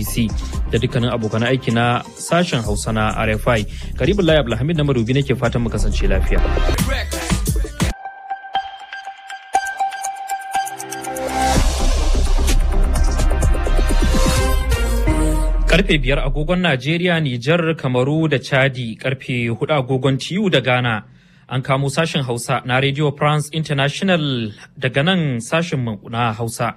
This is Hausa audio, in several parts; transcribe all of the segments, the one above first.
BBC da dukkanin abokan aiki na sashen Hausa na RFI. Karibin Layi Abdulhamid na Marubi nake fatan mu kasance lafiya. Karfe biyar agogon Najeriya, Nijar, Kamaru da Chadi, karfe hudu agogon TU da Ghana. An kamo sashen Hausa na Radio France International daga nan sashen na Hausa.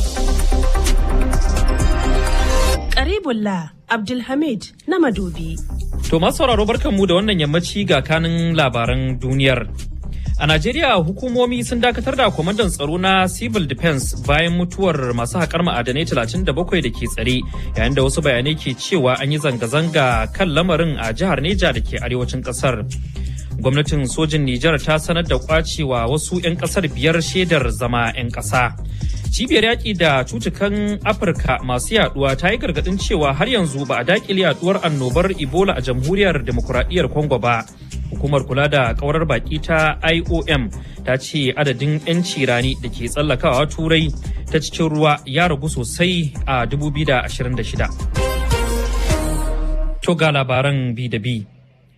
Karibullah Abdulhamid na Madobi. To masu sauraro barkanmu da wannan yammaci ga kanin labaran duniyar. A Najeriya hukumomi sun dakatar da kwamandan tsaro na Civil Defense bayan mutuwar masu haƙar ma'adanai 37 da ke tsare yayin da wasu bayanai ke cewa an yi zanga-zanga kan lamarin a jihar Neja da ke arewacin ƙasar. Gwamnatin sojin Nijar ta sanar da kwacewa wasu 'yan ƙasar biyar shaidar zama 'yan ƙasa. Cibiyar yaƙi da cutukan Afirka masu yaduwa ta yi gargaɗin cewa har yanzu ba a daƙile yaduwar annobar Ebola a jamhuriyar demokuraɗiyyar Congo ba. Hukumar kula da ƙaurar baƙi ta IOM ta ce adadin 'yanci rani da ke tsallakawa turai ta cikin ruwa ya ragu sosai a 2026. To ga labaran bi da bi.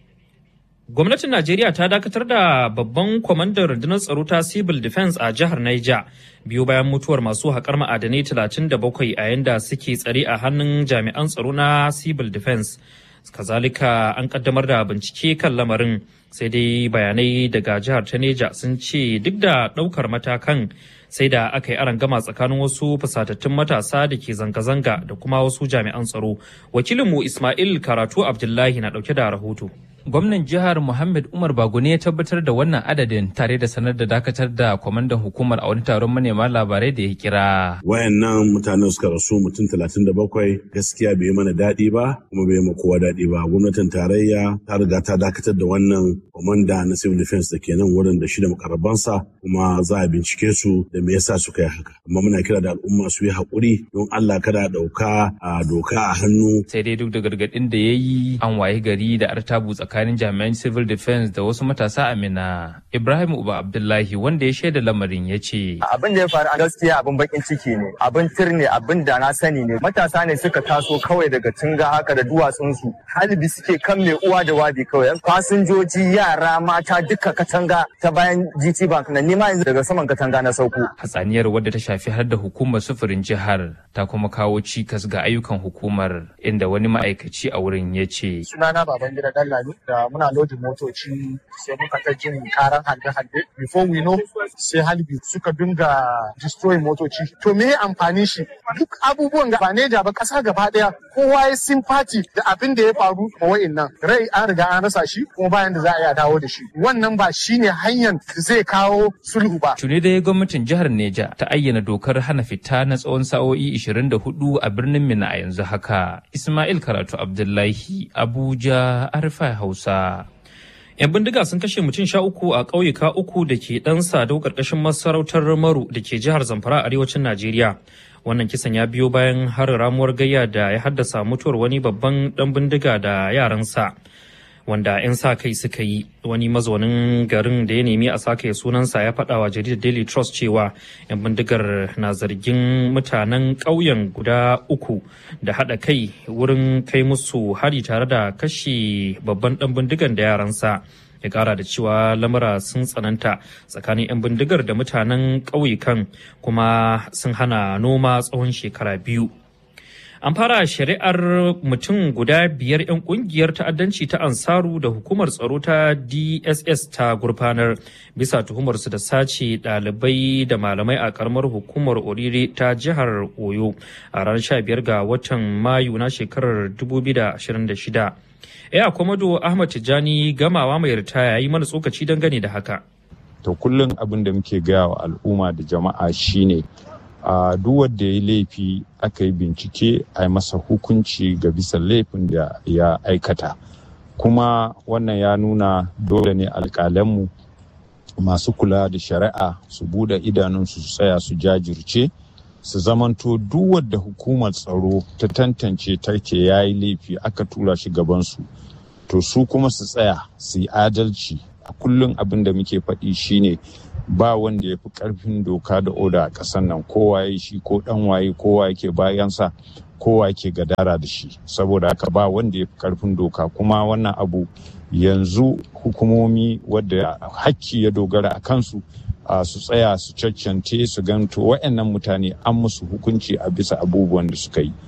Gwamnatin Najeriya ta dakatar da babban kwamandan rundunar tsaro ta Civil Defense a jihar Niger biyu bayan mutuwar masu haƙar ma'adanai 37 a yanda suke tsare a hannun jami'an tsaro na Civil Defense. Kazalika an kaddamar da bincike kan lamarin sai dai bayanai daga jihar ta Neja sun ce duk da ɗaukar matakan sai da aka yi gama tsakanin wasu fusatattun matasa da ke zanga-zanga da kuma wasu jami'an tsaro. Wakilinmu Ismail Karatu Abdullahi na ɗauke da rahoto. gwamnan jihar Muhammad Umar Bagone ya tabbatar da wannan adadin tare da sanar da dakatar da kwamandan hukumar a wani taron manema labarai da ya kira. Wayannan mutanen suka rasu mutum talatin da bakwai gaskiya bai mana daɗi ba kuma bai ma kowa daɗi ba. Gwamnatin tarayya ta riga ta dakatar da wannan kwamanda na civil defense da ke nan wurin da shi da makarabansa kuma za a bincike su da me yasa suka yi haka. Amma muna kira da al'umma su yi haƙuri don Allah kada a ɗauka a doka a hannu. Sai dai duk da gargaɗin da ya yi an waye gari da artabu tsakanin tsakanin jami'an civil defense da wasu matasa amina ibrahim uba abdullahi wanda ya shaida lamarin ya ce abin da ya faru a gaskiya abin bakin ciki ne abin tir ne abin da na sani ne matasa ne suka taso kawai daga tunga haka da duwatsunsu halibi suke kan mai uwa da wabi kawai fasinjoji yara mata duka katanga ta bayan gt bank na nima yanzu daga saman katanga na sauko hatsaniyar wadda ta shafi har da hukumar sufurin jihar ta kuma kawo cikas ga ayyukan hukumar inda wani ma'aikaci a wurin ya ce sunana baban gida dallami da muna lodin motoci sai muka ta jin karan hande-hande before we know sai halbi suka dinga destroy motoci to me amfani shi duk abubuwan ga ne da ba kasa gaba daya kowa ya sympathy da abin da ya faru a wa'annan rai an riga an rasa shi kuma bayan da za a iya dawo da shi wannan ba shine hanyar zai kawo sulhu ba tuni dai gwamnatin jihar Neja ta ayyana dokar hana fita na tsawon sa'o'i 24 a birnin Mina a yanzu haka Ismail Karatu Abdullahi Abuja Arfa Hausa 'Yan bindiga sun kashe mutum sha uku a ƙauyuka uku da ke ɗan sadau ƙarƙashin masarautar Maru da ke jihar Zamfara arewacin Najeriya. Wannan kisan ya biyo bayan harin ramuwar gayya da ya haddasa mutuwar wani babban ɗan bindiga da yaransa. Wanda 'yan sa kai suka yi wani mazaunin garin da ya nemi a sake sunansa ya faɗa wa jaridar Daily Trust cewa 'yan bindigar na zargin mutanen ƙauyen guda uku da haɗa kai wurin kai musu hari tare da kashe babban ɗan bindigan da yaransa. ya kara da cewa lamura sun tsananta tsakanin 'yan bindigar da mutanen ƙauyukan kuma sun hana noma tsawon shekara biyu an fara shari'ar mutum guda biyar 'yan kungiyar ta'addanci ta ansaru da hukumar tsaro ta dss ta gurfanar bisa tuhumarsu da sace ɗalibai da malamai a karamar hukumar orire ta jihar oyo a ranar 15 ga watan mayu na shekarar 2026 ya komodo ahmad tijjani gamawa mai ritaya yi mana tsokaci dangane da haka to kullum abin da muke gaya wa al'umma da jama'a shine a duk wanda ya yi laifi aka yi bincike a yi masa hukunci ga bisa laifin da ya aikata kuma wannan ya nuna dole ne alƙalanmu masu kula da shari'a su bude idanunsu su tsaya su jajirce su zamanto duk wadda hukumar tsaro ta tantance take ya yi laifi aka tura shi gabansu to su kuma su tsaya su yi adalci a kullum abin da muke faɗi shine ba wanda ya fi ƙarfin doka da oda a ƙasar nan kowa ya shi ko ɗan waye kowa yake bayansa kowa ke gadara da shi saboda haka ba wanda ya fi karfin doka kuma wannan abu yanzu hukumomi wadda hakki ya dogara a kansu uh, su tsaya su caccante su ganto wa'annan mutane an musu hukunci a bisa abubuwan da suka yi.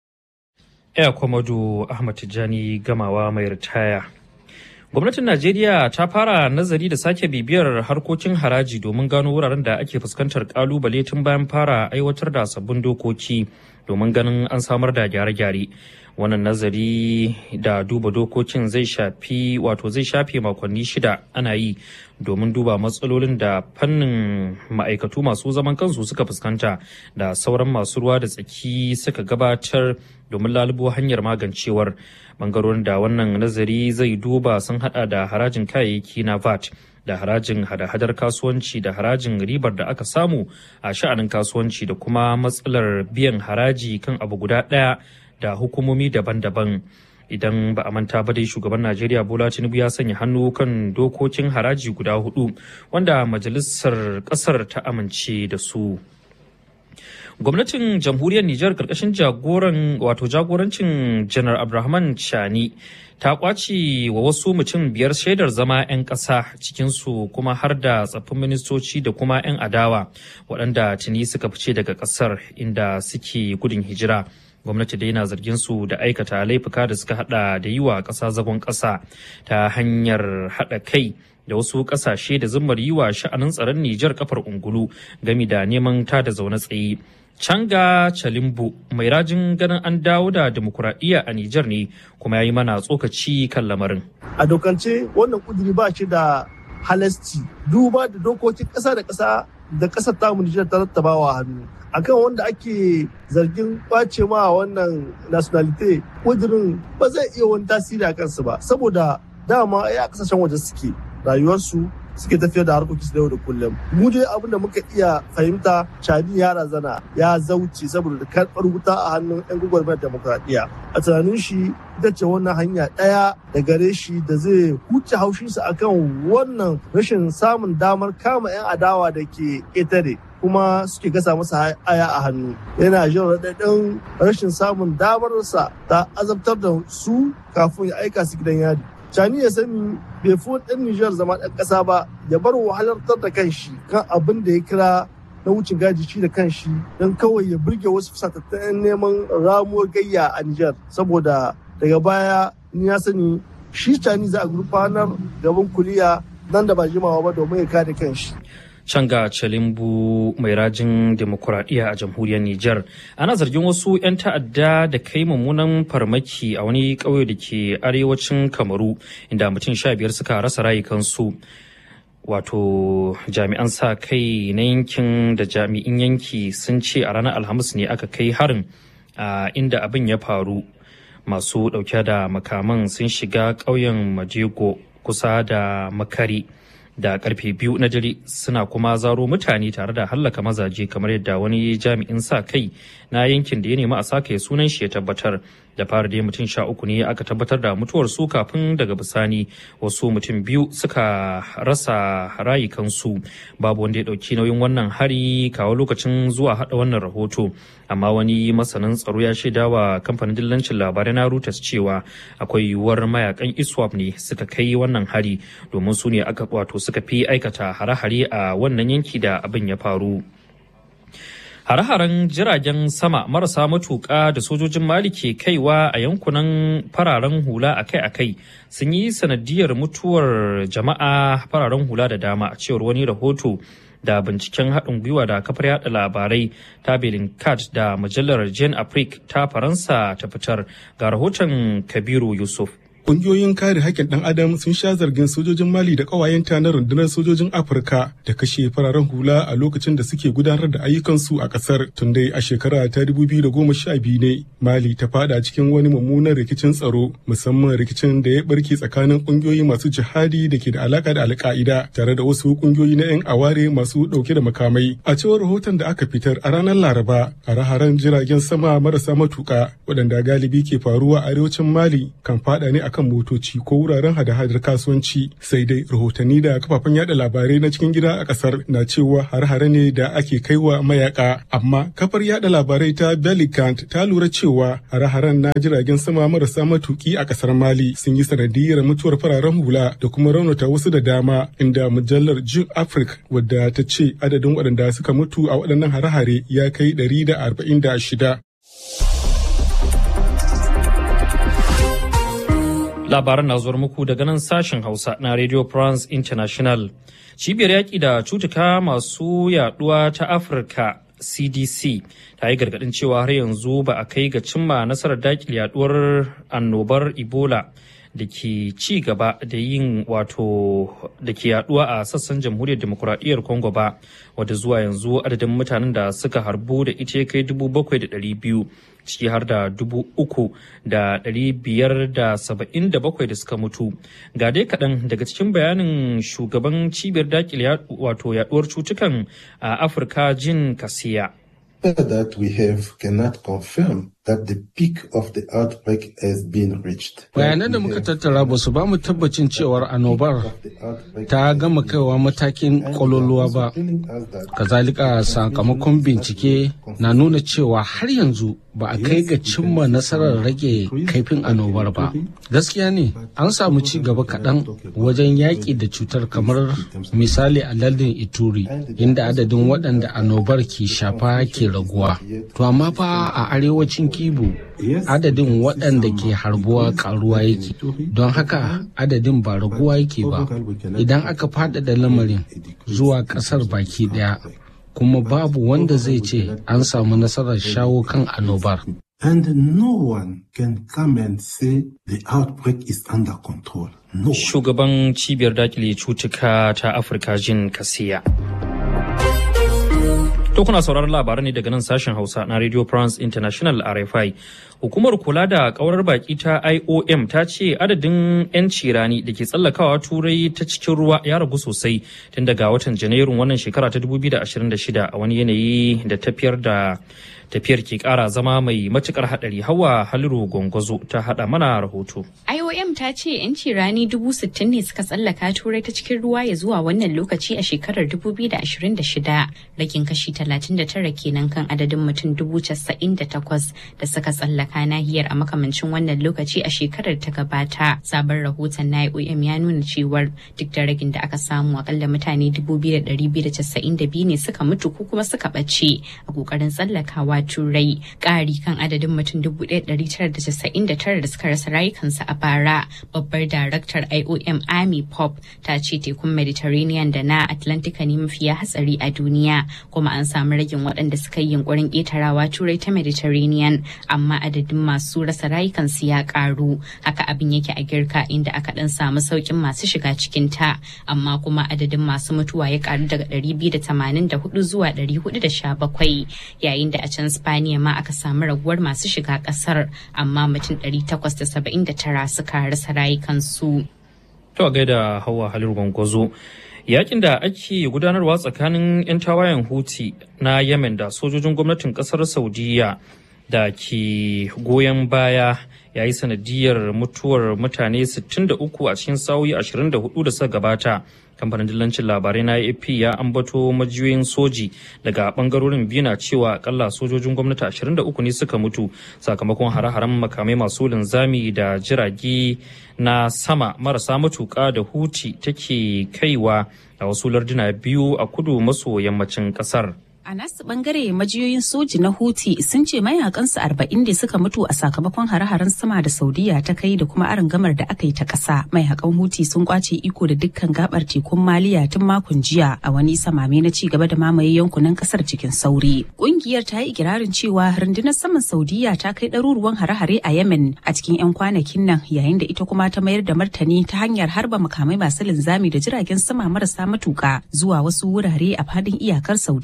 Air Komodo Ahmad Tijjani gamawa mai ritaya. Gwamnatin Najeriya ta fara nazari da sake bibiyar harkokin haraji domin gano wuraren da ake fuskantar kalubale tun bayan fara aiwatar da sabbin dokoki domin ganin an samar da gyare-gyare. Wannan nazari da duba dokokin zai shafi wato zai shafe makonni shida ana yi domin duba matsalolin da fannin ma'aikatu masu zaman kansu suka fuskanta da sauran masu ruwa da tsaki suka gabatar domin lalubo hanyar magancewar bangarorin da wannan nazari zai duba sun hada da harajin kayayyaki na vat da harajin hada-hadar kasuwanci da harajin ribar da aka samu a sha'anin kasuwanci da kuma matsalar biyan haraji kan abu guda ɗaya da hukumomi daban-daban idan ba a manta ba dai shugaban najeriya bola tinubu ya sanya hannu kan dokokin haraji guda hudu wanda majalisar kasar ta amince da su gwamnatin jamhuriyar nijar karkashin jagoran wato jagorancin janar abrahaman chani ta kwace wa wasu mutum biyar shaidar zama 'yan ƙasa cikinsu kuma har da tsaffin ministoci da kuma 'yan adawa waɗanda tuni suka fice daga ƙasar inda suke gudun hijira gwamnati dai na zargin su da aikata laifuka da suka hada da yi wa ƙasa zagon ƙasa ta hanyar haɗa kai da wasu ƙasashe da zummar yi wa sha'anin tsaron Nijar kafar ungulu gami da neman ta da zaune tsaye. Canga Chalimbu mai rajin ganin an dawo da demokuraɗiyya a Nijar ne kuma ya yi mana tsokaci kan lamarin. A dokance wannan kuduri ba shi da halasci duba da dokokin ƙasa da ƙasa da ƙasar tamu Nijar ta rattabawa hannu. akan wanda ake zargin kwace ma wannan nationality kudirin ba zai iya wani tasiri a kansu ba saboda dama ya kasashen waje suke rayuwarsu suke tafiyar da harkokin da yau da kullum mu dai abin da muka iya fahimta cani ya razana ya zauce saboda karɓar wuta a hannun yan gwagwarmayar demokradiyya a tunanin shi ita ce wannan hanya ɗaya da gare shi da zai huce haushinsa akan wannan rashin samun damar kama 'yan adawa da ke ƙetare kuma suke gasa masa aya a hannu yana jin raɗaɗin rashin samun damarsa ta azabtar da su kafin ya aika su gidan yadi cani ya sani bai fi ɗan nijar zama ɗan ƙasa ba ya bar wahalartar da kanshi kan abin da ya kira na wucin gaji shi da kanshi don kawai ya burge wasu fusatattun neman ramuwar gayya a nijar saboda daga baya ni ya sani shi cani za a gurfanar gaban kuliya nan da ba jimawa ba domin ya kare kanshi Canga Chalimbu mai rajin demokuraɗiyya a jamhuriyar Nijar. Ana zargin wasu 'yan ta'adda da kai mummunan farmaki a wani ƙauye da ke arewacin Kamaru inda mutum sha biyar suka rasa rayukansu. Wato jami'an sa kai na yankin da jami'in yanki sun ce a ranar Alhamis ne aka kai harin a inda abin ya faru. Masu ɗauke da makaman sun shiga ƙauyen Majego kusa da Makari. da karfe biyu na dare suna kuma zaro mutane tare da hallaka mazaje kamar yadda wani jami'in sa kai na yankin da ya nemi a sake sunan shi ya tabbatar da fara dai mutum sha uku ne aka tabbatar da mutuwar su kafin daga bisani wasu mutum biyu suka rasa rayukansu babu wanda ya dauki nauyin wannan hari kawo lokacin zuwa hada wannan rahoto amma wani masanin tsaro ya shaida wa kamfanin dillancin labarai na Reuters cewa akwai yiwuwar mayakan ISWAP ne suka kai wannan hari domin su ne aka wato suka fi aikata hare-hare a wannan yanki da abin ya faru. Hare-haren jiragen sama marasa matuƙa da sojojin Mali ke kaiwa a yankunan fararen hula akai-akai sun yi sanadiyar mutuwar jama'a fararen hula da dama a cewar wani rahoto da binciken haɗin gwiwa da kafar yada labarai ta Kat da mujallar Jane Afrique ta Faransa ta fitar ga rahoton Kabiru Yusuf. Ƙungiyoyin kare haƙƙin ɗan adam sun sha zargin sojojin Mali da ƙawayenta na rundunar sojojin Afirka da kashe fararen hula a lokacin da suke gudanar da ayyukansu a ƙasar. Tun dai a shekara ta biyu ne Mali ta fada cikin wani mummunan rikicin tsaro musamman rikicin da ya barke tsakanin ƙungiyoyi masu jihadi da ke da alaƙa da alƙa'ida tare da wasu ƙungiyoyi na 'yan aware masu ɗauke da makamai. A cewar rahoton da aka fitar a ranar Laraba, hare-haren jiragen sama marasa matuƙa waɗanda galibi ke faruwa a arewacin Mali kan fada ne a akan motoci ko wuraren hada-hadar kasuwanci sai dai rahotanni da kafafen yada labarai na cikin gida a kasar na cewa har-hare ne da ake kaiwa mayaka amma kafar yada labarai ta Belicant ta lura cewa hare-haren na jiragen sama marasa matuki a kasar Mali sun yi sanadiyar mutuwar fararen hula da kuma raunata wasu da dama inda mujallar June Africa wadda ta ce adadin waɗanda suka mutu a waɗannan hare-hare ya kai 146. Labaran na zuwar muku daga nan sashen Hausa na Radio France International. Cibiyar yaƙi da cutuka masu yaɗuwa ta Afirka CDC ta yi gargaɗin cewa har yanzu ba a kai ga cimma nasarar daƙile yaɗuwar annobar Ebola. da ke ci gaba da yin wato da ke yaduwa a sassan jamhuriyar demokuraɗiyyar congo ba wadda zuwa yanzu adadin mutanen da suka harbu da ita kai dubu bakwai da ɗari biyu ciki har da dubu uku da ɗari biyar da saba'in da bakwai da suka mutu ga dai kaɗan daga cikin bayanin shugaban cibiyar dakile wato yaduwar cutukan a afirka jin kasiya that we have cannot confirm that the peak of the outbreak has been reached. Bayanan da muka tattara ba su ba mu tabbacin cewar annobar ta gama kaiwa matakin kololuwa ba. Kazalika sakamakon bincike na nuna cewa har yanzu ba a kai ga cimma nasarar rage kaifin annobar ba. Gaskiya ne an samu ci gaba kaɗan wajen yaƙi da cutar kamar misali a lardin Ituri inda adadin waɗanda annobar ke shafa ke raguwa. To amma fa a arewacin Kibu adadin waɗanda ke harbuwa karuwa yake don haka adadin ba raguwa yake ba idan aka faɗaɗa lamarin zuwa ƙasar baki ɗaya kuma babu wanda zai ce an samu nasarar shawo kan annobar. And no one can come and say the outbreak is under control. No. Shugaban cibiyar dakile cutuka ta Afirka jin kasiya. To kuna sauraron labaran ne daga nan sashen Hausa na Radio France International RFI. Hukumar kula da kaurar baki ta IOM ta ce adadin 'yanci rani da ke tsallakawa turai ta cikin ruwa ya ragu sosai tun daga watan Janairun wannan shekara ta 2026 a wani yanayi da tafiyar da tafiyar ke kara zama mai matukar hadari hawa haliru gwangwazo ta hada mana rahoto. IOM ta ce 'yanci rani dubu sittin ne suka tsallaka turai ta cikin ruwa ya zuwa wannan lokaci a shekarar 2026 rakin kashi 39 kenan kan adadin mutum dubu casa'in da takwas da suka tsallaka nahiyar a makamancin wannan lokaci a shekarar ta gabata sabon rahoton na IOM ya nuna cewar duk da ragin da aka samu akalla mutane 2,292 ne suka mutu ko kuma suka ɓace a kokarin tsallakawa turai ƙari kan adadin mutum 1,999 da suka rasa rayukansu a bara babbar daraktar iom army pop ta ce tekun mediterranean da na atlantika ne mafiya hatsari a duniya kuma an samu ragin waɗanda suka yi yunkurin ƙetarawa turai ta mediterranean amma adadin masu rasa rayukansu ya ƙaru haka abin yake a girka inda aka ɗan samu sauƙin masu shiga cikin ta amma kuma adadin masu mutuwa ya ƙaru daga 284 zuwa 417 yayin da a can Spaniya ma aka samu raguwar masu shiga kasar amma mutum 879 suka rasa rayukansu. To a gaida hawa halin gwangwazo. Yakin da ake gudanarwa tsakanin 'yan tawayen Huti na Yemen da sojojin gwamnatin kasar Saudiya da ke goyon baya ya yi sanadiyar mutuwar mutane 63 a cikin sa'o'i 24 da suka gabata. kamfanin dillancin labarai na ap ya ambato majiyoyin soji daga bangarorin biyu na cewa akalla sojojin gwamnati 23 ne suka mutu sakamakon hare-haren makamai masu linzami da jirage na sama marasa matuka da huti take kaiwa a wasu larduna biyu a kudu maso yammacin kasar A nasu bangare majiyoyin soji na Houthi sun ce mayakansu arba'in da suka mutu a sakamakon hare-haren sama da Saudiya ta kai da kuma gamar da aka yi ta ƙasa. Mayakan Houthi sun kwace iko da dukkan gabar tekun Maliya tun makon jiya a wani samame na ci gaba da mamaye yankunan ƙasar cikin sauri. Ƙungiyar ta yi ikirarin cewa rundunar saman Saudiya ta kai ɗaruruwan hare-hare a Yemen a cikin 'yan kwanakin nan yayin da ita kuma ta mayar da martani ta hanyar harba makamai masu linzami da jiragen sama marasa matuƙa zuwa wasu wurare a fadin iyakar Saudiya.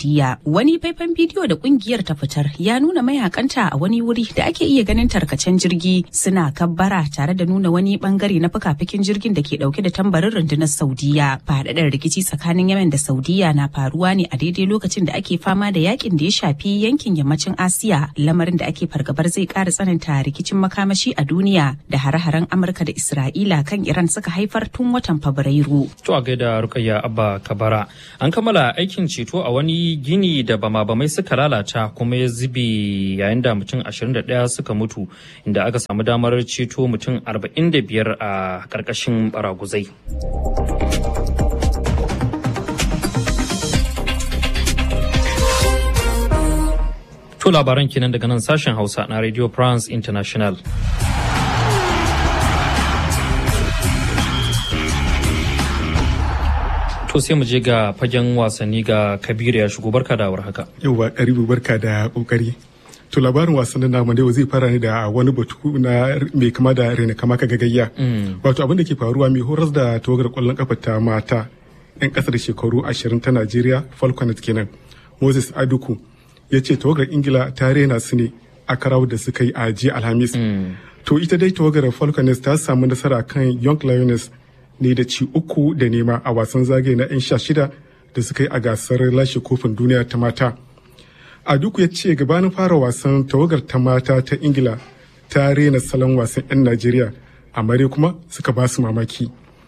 Wani faifan bidiyo da kungiyar ta fitar ya nuna mayakanta a wani wuri da ake iya ganin tarkacen jirgi suna kabbara tare da nuna wani bangare na fuka-fikin jirgin da ke dauke da tambarin rundunar Saudiya. Faɗaɗar rikici tsakanin Yemen da Saudiya na faruwa ne a daidai lokacin da ake fama da yakin da ya shafi yankin yammacin Asiya, lamarin da ake fargabar zai ƙara tsananta rikicin makamashi a duniya da hare-haren Amurka da Isra'ila kan Iran suka haifar tun watan Fabrairu. To a gaida Rukayya Abba Kabara. An kammala aikin ceto a wani gini da bama-bamai suka lalata kuma ya zube yayin da mutum 21 suka mutu inda aka samu damar ceto mutum 45 a ƙarƙashin baraguzai. To labaran kenan daga nan sashen Hausa na Radio France International. To sai mu je ga fagen wasanni ga Kabiru ya shigo barka da haka. Yauwa karibu barka da kokari. To labarin wasannin namu da zai fara ne da wani batu na mai kama da rena kama ka gagayya. Wato abin da ke faruwa mai horas da tawagar kwallon kafa ta mata 'yan kasar shekaru ashirin ta Najeriya Falconet kenan. Moses Aduku ya ce tawagar Ingila ta rena su ne a karawar da suka yi a jiya Alhamis. To ita dai tawagar Falconet ta samu nasara kan Young Lioness ne da ci uku da nema a wasan zagaye na 'yan sha shida da suka yi a gasar lashe kofin duniya ta mata. A duk ya ce gabanin fara wasan tawagar ta mata ta Ingila ta rena salon wasan 'yan Najeriya, amma dai kuma suka ba su mamaki.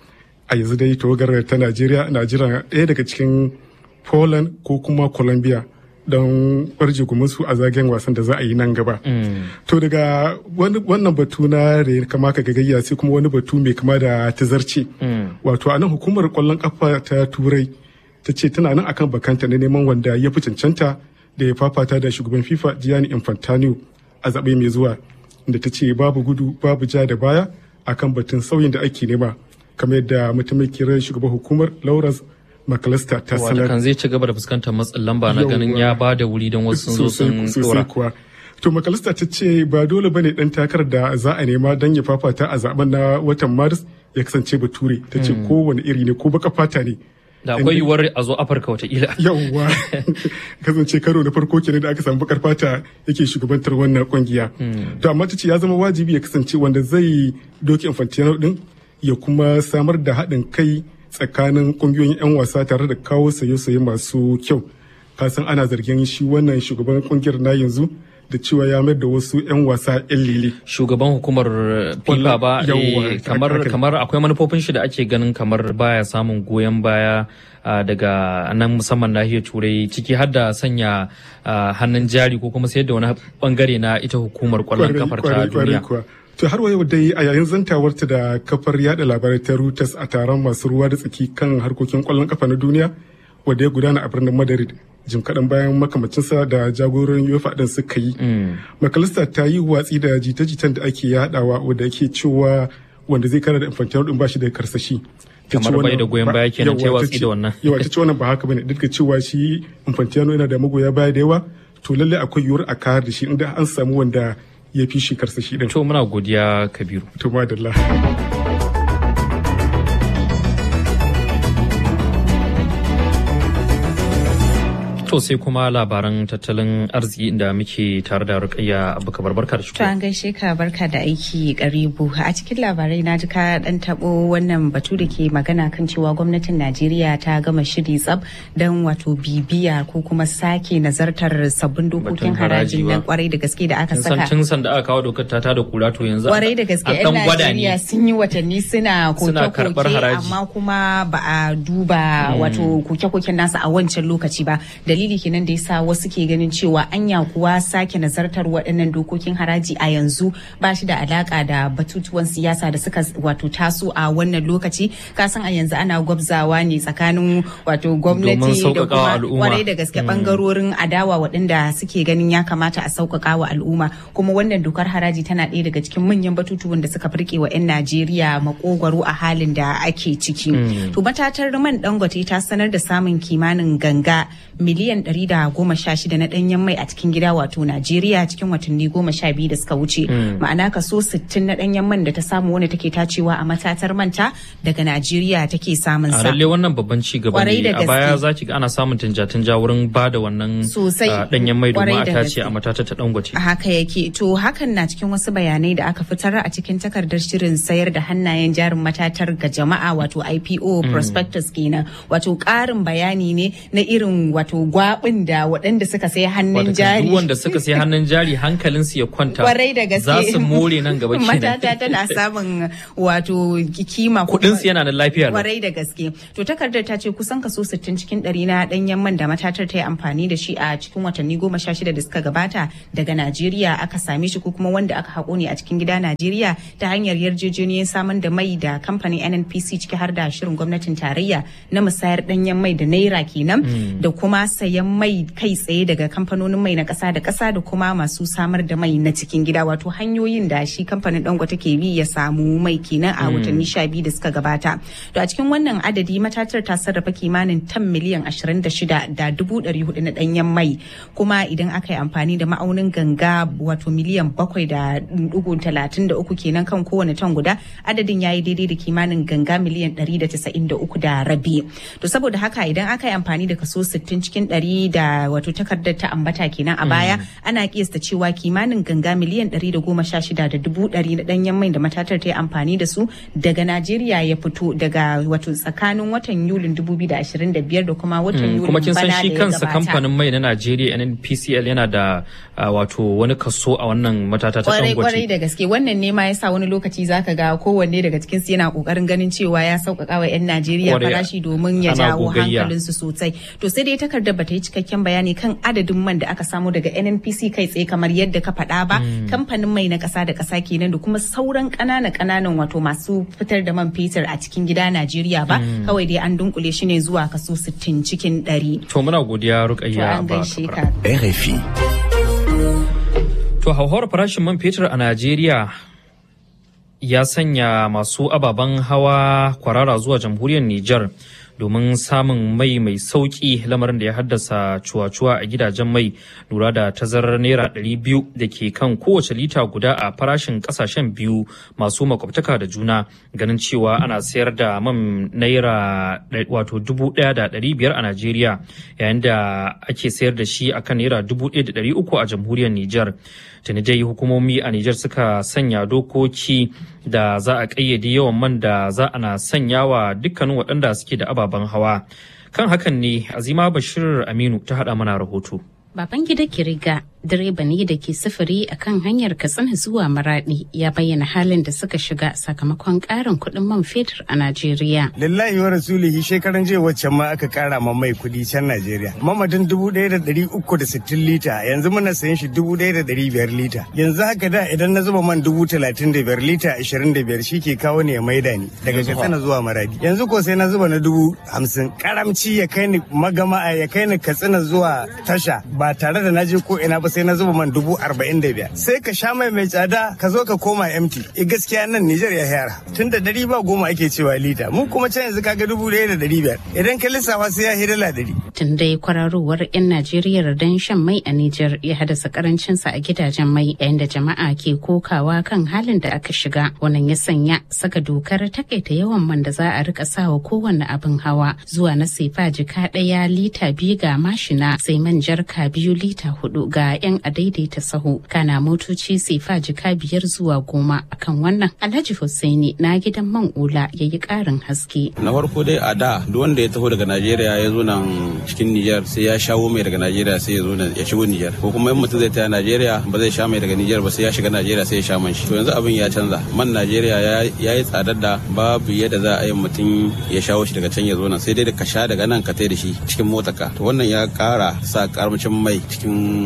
A yanzu dai tawagar ta Najeriya na jira ɗaya daga cikin Poland ko kuma Colombia don barje su a zagayen wasan da za a yi nan gaba. To daga wannan batu na da kama ka gagayya sai kuma wani batu mai kama da tazarce. Wato a nan hukumar kwallon kafa ta turai ta ce tana nan akan bakanta na neman wanda ya fi cancanta da ya fafata da shugaban FIFA Gianni Infantino a zaɓe mai zuwa. Da ta ce babu gudu babu ja da baya akan batun sauyin da ake nema. Kamar yadda mataimakiyar shugaban hukumar Laurence makalasta ta sanar. kan zai ci gaba da fuskantar matsin lamba na ganin ya ba da wuri don wasu sun zo sun dora. kuwa. To makalasta ta ce ba dole bane dan takarar da za a nema don ya fafata a zaben na watan Maris ya kasance bature ta ce kowane iri ne ko baka fata ne. Da akwai yiwuwar a zo Afirka wataƙila. Yawwa kasance karo na farko kenan da aka samu bakar fata yake shugabantar wannan kungiya. To amma ta ce ya zama wajibi ya kasance wanda zai doki Infantino din ya kuma samar da haɗin kai tsakanin kungiyoyin 'yan wasa tare da kawo saye-saye masu kyau kasan ana zargin shi wannan shugaban kungiyar na yanzu da cewa ya mayar da wasu 'yan wasa 'yan lele. Shugaban hukumar FIFA ba kamar kamar akwai manufofin shi da ake ganin kamar baya samun goyon baya daga nan musamman nahiyar turai ciki har da sanya hannun jari ko kuma sayar da wani bangare na ita hukumar kwallon kafar ta duniya. To har yau dai a yayin zantawarta da kafar yada labarai ta Reuters a taron masu ruwa da tsaki kan harkokin kwallon kafa na duniya wanda ya gudana a birnin Madrid jim kaɗan bayan makamacinsa da jagororin UEFA ɗin suka yi. Makalista ta yi watsi da jita-jitan da ake yadawa wanda yake cewa wanda zai kara da Infantino ɗin bashi da karsashi. kamar bai da goyon baya kenan ta watsi da wannan. Yawa ta ce wannan ba haka bane duk da cewa shi Infantino yana da magoya baya da yawa to lallai akwai yiwuwar a kayar da shi inda an samu wanda ya fi shi karsashi din. To muna godiya Kabiru. To madalla. To sai kuma labaran tattalin arziki inda muke tare da rukayya abu kabar barka da To an gaishe ka barka da aiki karibu a cikin labarai na ji ka dan tabo wannan batu da ke magana kan cewa gwamnatin Najeriya ta gama shiri tsab don wato bibiya ko kuma sake nazartar sabbin dokokin harajin nan kwarai da gaske da aka saka. Tun san da aka kawo dokar ta da kura to yanzu kwarai da gaske yan Najeriya sun yi watanni suna koke-koke amma kuma ba a duba wato koke-koken nasa a wancan lokaci ba dalili kenan da yasa wasu ke ganin cewa anya kuwa sake nazartar waɗannan dokokin haraji a yanzu ba shi da alaka da batutuwan siyasa da suka wato taso a wannan lokaci kasan a yanzu ana gwabzawa ne tsakanin wato gwamnati da kuma kwarai da gaske bangarorin adawa waɗanda suke ganin ya kamata a sauƙaƙa wa al'umma kuma wannan dokar haraji tana ɗaya daga cikin manyan batutuwan da suka firke wa 'yan Najeriya makogwaro a halin da ake ciki. To matatar man dangote ta sanar da samun kimanin ganga miliyan miliyan 116 na ɗanyen mai a cikin gida wato Najeriya cikin watanni goma sha biyu da suka wuce. Ma'ana kaso 60 na ɗanyen man da ta samu wanda take tacewa a matatar manta daga Najeriya take samun a sa. lalle wannan babban ci gaba Kwarai ne da a baya gaske. za ki ga ana samun tanja-tanja wurin ba da wannan Sosai. ah, danyen mai domin Kwarai a da tace gaske. a matata ta dangote Haka yake to hakan na cikin wasu bayanai da aka fitar a cikin takardar shirin sayar da hannayen jarin matatar ga jama'a wato IPO Mm. prospectus kenan wato ƙarin bayani ne na irin wato gwabin da waɗanda suka sai hannun Wata jari duk wanda suka sai hannun jari hankalinsu ya kwanta kwarai da gaske za su more nan gaba kenan matata tana samun wato kima ko kudin su yana da lafiya lau. kwarai da gaske to takardar ta ce kusan kaso 60 cikin ɗari na ɗanyen man da matatar ta yi amfani da shi a cikin watanni goma sha shida da suka gabata daga najeriya aka same shi ko kuma wanda aka haƙo ne a cikin gida najeriya ta hanyar yarjejeniyar samar da mai da kamfanin nnpc ciki har da shirin gwamnatin tarayya na musayar ɗanyen mai da naira kenan Mm. da kuma sayan mai kai tsaye daga kamfanonin mai na ƙasa da ƙasa da kuma masu samar da mai na cikin gida wato hanyoyin da shi kamfanin dangote ke bi ya samu mai kenan a Mm. watanni sha biyu da suka gabata to a cikin wannan adadi matatar ta sarrafa kimanin tan miliyan 26 da dubu ɗari hudu na ɗanyen mai kuma idan aka yi amfani da ma'aunin ganga wato miliyan bakwai da dugu talatin da uku kenan kan kowane tan guda adadin ya yi daidai da kimanin ganga miliyan ɗari da casa'in da uku da rabi to saboda haka idan aka yi amfani da kaso sittin cikin ɗari da wato takardar ta ambata kenan a baya ana kiyasta cewa kimanin ganga miliyan ɗari da goma sha shida da dubu ɗari na ɗanyen mai da matatar ta yi amfani da su daga Najeriya ya fito daga wato tsakanin watan Yulin 2025 da kuma watan Mm, Yulin kuma kin san bana shi da ya kansa gabata. kamfanin mai na Najeriya NNPCL yana da ah, wato wani kaso a wannan matata ta kwarai kwarai dangote da gaske wannan ne ma yasa wani lokaci zaka ga kowanne daga cikin su yana kokarin ganin cewa ya sauƙaƙa wa 'yan Najeriya Kwarai, farashi domin ya ana jawo gogayya. hankalin su sosai to sai dai takardar bata yi cikakken bayani kan adadin man da aka samu daga NNPC kai tsaye kamar yadda ka faɗa ba Mm. kamfanin mai na ƙasa da ƙasa kenan da kuma sauran ƙanana ƙananan wato masu fitar da man fetur a cikin gida Najeriya ba Mm. kawai dai an dunkule shi ne zuwa kaso 60 cikin 100 to muna godiya to Rukayya an ba gaishe ka RFI To hauhawar farashin man fetur a Najeriya ya sanya masu ababen hawa kwarara zuwa jamhuriyar Nijar domin samun mai mai sauki lamarin da ya haddasa cuwa-cuwa a gidajen mai lura da tazarar naira 200 da ke kan kowace lita guda a farashin kasashen biyu masu makwabtaka da juna ganin cewa ana sayar da man naira ɗai- wato 1,500 a Najeriya yayin da ake sayar da shi akan naira 1,300 a jamhuriyar Nijar. tuni dai hukumomi a Nijar suka sanya dokoki da za a ƙayyade yawan man da za ana sanya wa dukkanin waɗanda suke da ababen hawa. Kan hakan ne Azima Bashir Aminu ta haɗa mana rahoto. Baban gida Kiriga direba ne da ke sufuri a kan hanyar Katsina zuwa Maradi ya bayyana halin da suka shiga sakamakon ƙarin kuɗin man fetur a Najeriya. Lillahi wa rasulihi shekaran jiya waccan ma aka kara ma mai kudi can Najeriya. Mamadin dubu ɗaya da ɗari uku da sittin lita yanzu muna sayan shi dubu ɗaya da ɗari biyar lita. Yanzu haka da idan na zuba man dubu talatin da biyar lita ashirin da biyar shi ke kawo ne ya maida ni daga Yanzu fa? Katsina zuwa Maradi. Yanzu ko sai na zuba na dubu hamsin. Karamci ya kai ni magama ya kai ni Katsina zuwa tasha ba tare da na je ko ina ba sai na zuba man dubu arba'in da biyar. Sai ka sha mai mai tsada ka zo ka koma empty. E gaskiya nan Nijar ya yara. Tun da ɗari ba goma ake cewa lita. Mu kuma can yanzu kaga dubu ɗaya da ɗari biyar. Idan ka lissafa sai ya hidala ɗari. Tun dai kwararowar 'yan Najeriya don shan mai a Nijar ya haddasa karancinsa a gidajen mai yayin da jama'a ke kokawa kan halin da aka shiga. Wannan ya sanya saka dokar takaita yawan man da za a rika sawa kowanne abin hawa zuwa na sefa jika ɗaya lita biyu ga mashina sai man jarka biyu lita hudu ga 'yan adaidaita sahu kana motoci sefa jika biyar zuwa goma akan wannan Alhaji Hussaini na gidan man ula ya yi ƙarin haske. na farko dai a da duk wanda ya taho daga najeriya ya zo nan cikin nijar sai ya shawo mai daga najeriya sai ya zo nan ya shigo nijar ko kuma in mutum zai taya najeriya ba zai sha mai daga nijar ba sai ya shiga najeriya sai ya sha man shi to yanzu abin ya canza man najeriya ya- ya yi tsadar da babu yadda za a yi mutum ya shawo shi daga can ya zo nan sai dai da ka sha daga nan ka tai da shi cikin motarka to wannan ya kara sa karamcin mai cikin gidajen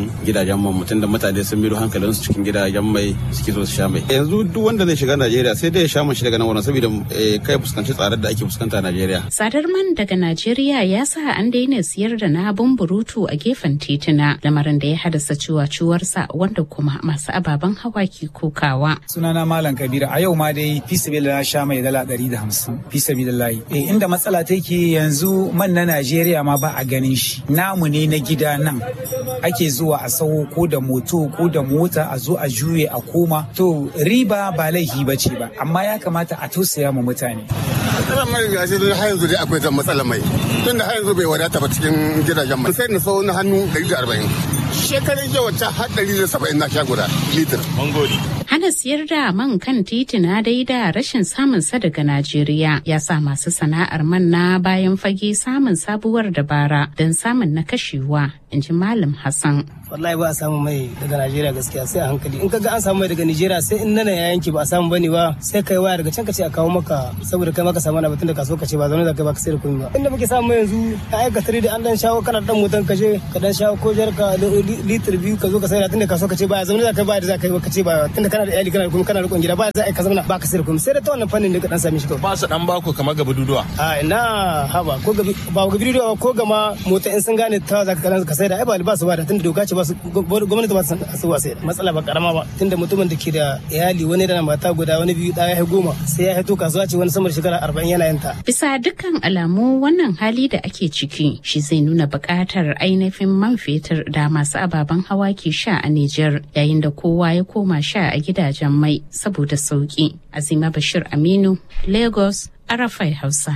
gidajen man mutum da mutane sun bido hankalinsu cikin gidajen mai suke so su sha mai yanzu duk wanda zai shiga Najeriya sai dai ya sha shi daga nan wurin saboda kai fuskanci tsadar da ake fuskanta a Najeriya tsadar man daga Najeriya ya sa an daina siyar da na burutu a gefen tituna lamarin da ya haddasa ciwaciwarsa wanda kuma masu ababen hawa ke kokawa sunana malam kabira a yau ma dai fi sabilillah sha mai dala ɗari da hamsin fi sabilillah eh inda matsala take yanzu man na Najeriya ma ba a ganin shi namu ne na gida nan ake zuwa a sawo ko da moto ko da mota a zo a juye a koma to riba ba laifi ba ce ba amma ya kamata a tausaya ma mutane matsalar mai gashi har yanzu dai akwai matsalar mai tunda har yanzu bai wadata ba cikin gidajen mai sai na sau na hannu 140 shekarun jiya wata har 170 na sha guda litir Hana siyar da man kan titina dai da rashin samun sa daga Najeriya ya sa masu sana'ar man na bayan fage samun sabuwar dabara don samun na kashewa, in ji Malam Hassan. wallahi ba a samu mai daga Najeriya gaskiya sai a hankali in kaga an samu mai daga Najeriya sai in nana ya yanke ba a samu bane ba sai kai waya daga can ka ce a kawo maka saboda kai maka samu na batun da kaso ka ce ba zaune da kai ba ka sai da kuɗi ba inda muke samu yanzu ka aika tare da an dan shawo kana dan mutan ka je ka dan shawo ko jar ka litir biyu ka zo ka sai da tunda kaso ka ce ba zaune da kai ba da za ka yi ka ce ba tunda kana da iyali kana da kuma kana rikon gida ba za ka zauna ba ka sai da kuɗi sai da ta wannan fannin ne ka dan same shi kawai ba su dan bako kamar gaba duduwa a ina haba ko gabi ba gabi duduwa ko gama mota in sun gane ta za ka ka sai da ai ba ba su ba da tunda doka ce ba su gwamnati ba su wasa matsala ba karama ba tunda mutumin da ke da iyali wani da mata guda wani biyu ɗaya ya goma sai ya haito kasuwa ce wani sama da shekara arba'in yana yanta. Bisa dukkan alamu wannan hali da ake ciki shi zai nuna buƙatar ainihin man fetur da masu ababen hawa ke sha a Nijar yayin da kowa ya koma sha a gidajen mai saboda sauki. Azima Bashir Aminu, Lagos, Arafai Hausa.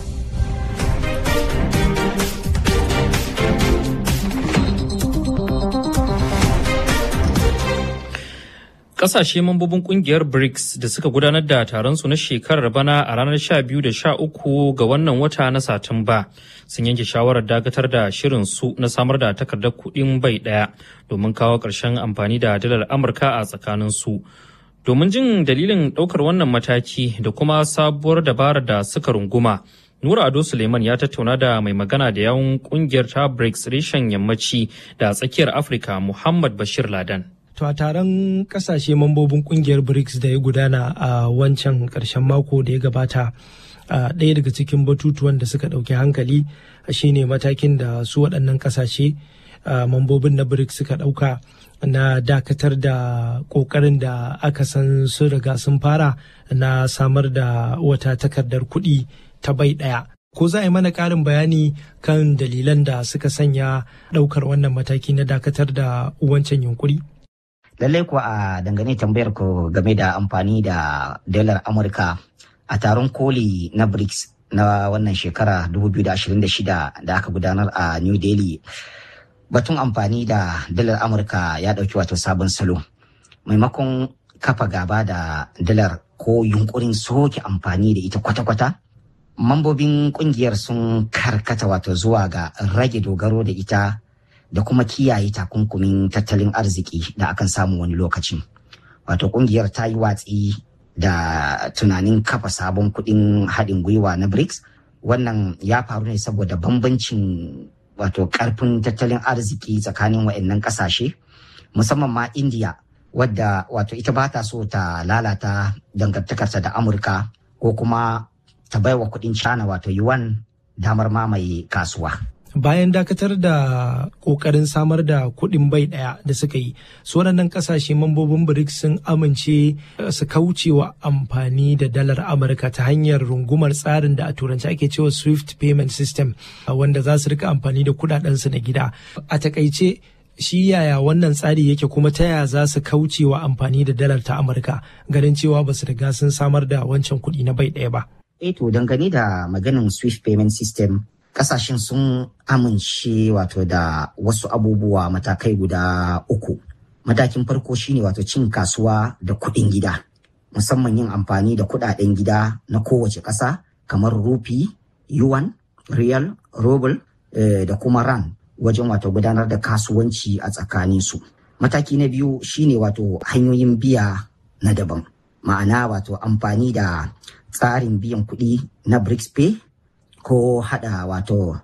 Kasashe mambobin kungiyar BRICS da suka gudanar da taron su na shekarar bana a ranar 12 da 13 ga wannan wata na Satumba sun yanke shawarar dakatar da shirin su na samar da takardar kuɗin bai ɗaya domin kawo ƙarshen amfani da dalar Amurka a tsakanin su. Domin jin dalilin ɗaukar wannan mataki da kuma sabuwar dabarar da suka runguma, Nura Ado Suleiman ya tattauna da mai magana da yawun kungiyar ta BRICS reshen yammaci da tsakiyar Afirka Muhammad Bashir Ladan. To a taron kasashe mambobin kungiyar BRICS da ya gudana a wancan karshen mako da ya gabata ɗaya daga cikin batutuwan da suka ɗauki hankali shine matakin da su waɗannan kasashe mambobin na BRICS suka ɗauka na dakatar da ƙoƙarin da aka san sun riga sun fara na samar da wata takardar kuɗi ta bai ɗaya. Ko za a yi mana ƙarin bayani kan dalilan da suka sanya ɗaukar wannan mataki na dakatar da wancan yunkuri? lallai kuwa a dangane tambayar ku game da amfani da dalar amurka a taron koli na brics na wannan shekara 2026 da aka gudanar a new delhi batun amfani da dalar amurka ya dauki wato sabon salo maimakon kafa gaba da dalar ko yunkurin soke amfani da ita kwata-kwata mambobin kungiyar sun karkata wato zuwa ga rage dogaro da ita da kuma kiyaye takunkumin tattalin arziki da akan samu wani lokacin. Wato kungiyar ta yi watsi da tunanin kafa sabon kuɗin haɗin gwiwa na BRICS. Wannan ya faru ne saboda bambancin wato ƙarfin tattalin arziki tsakanin waɗannan ƙasashe, musamman ma India, wadda wato ita ba ta so ta lalata dangantakarta da Amurka ko kuma ta baiwa kuɗin China wato yuan damar mamaye kasuwa. bayan dakatar da kokarin samar da kuɗin bai ɗaya da suka yi su waɗannan ƙasashe mambobin brics sun amince su kaucewa amfani da dalar amurka ta hanyar rungumar tsarin da a turanci ake cewa swift payment system wanda za su rika amfani da kuɗaɗensu na gida a takaice shi yaya wannan tsari yake kuma ta yaya za su kaucewa amfani da dalar ta amurka ganin cewa ba su riga sun samar da wancan kuɗi na bai ɗaya ba. eh to dangane da maganin swift payment system kasashen sun amince wato da wasu abubuwa matakai guda uku. Matakin farko shine wato cin kasuwa da kuɗin gida, musamman yin amfani da kuɗaɗen gida na kowace ƙasa kamar rufi, yuan, riyal, ruble eh, da kuma ran wajen wato gudanar da kasuwanci a tsakaninsu. Mataki na biyu shine wato hanyoyin biya na daban, ma'ana wato amfani da tsarin biyan kuɗi na BRICS Pay ko hada wato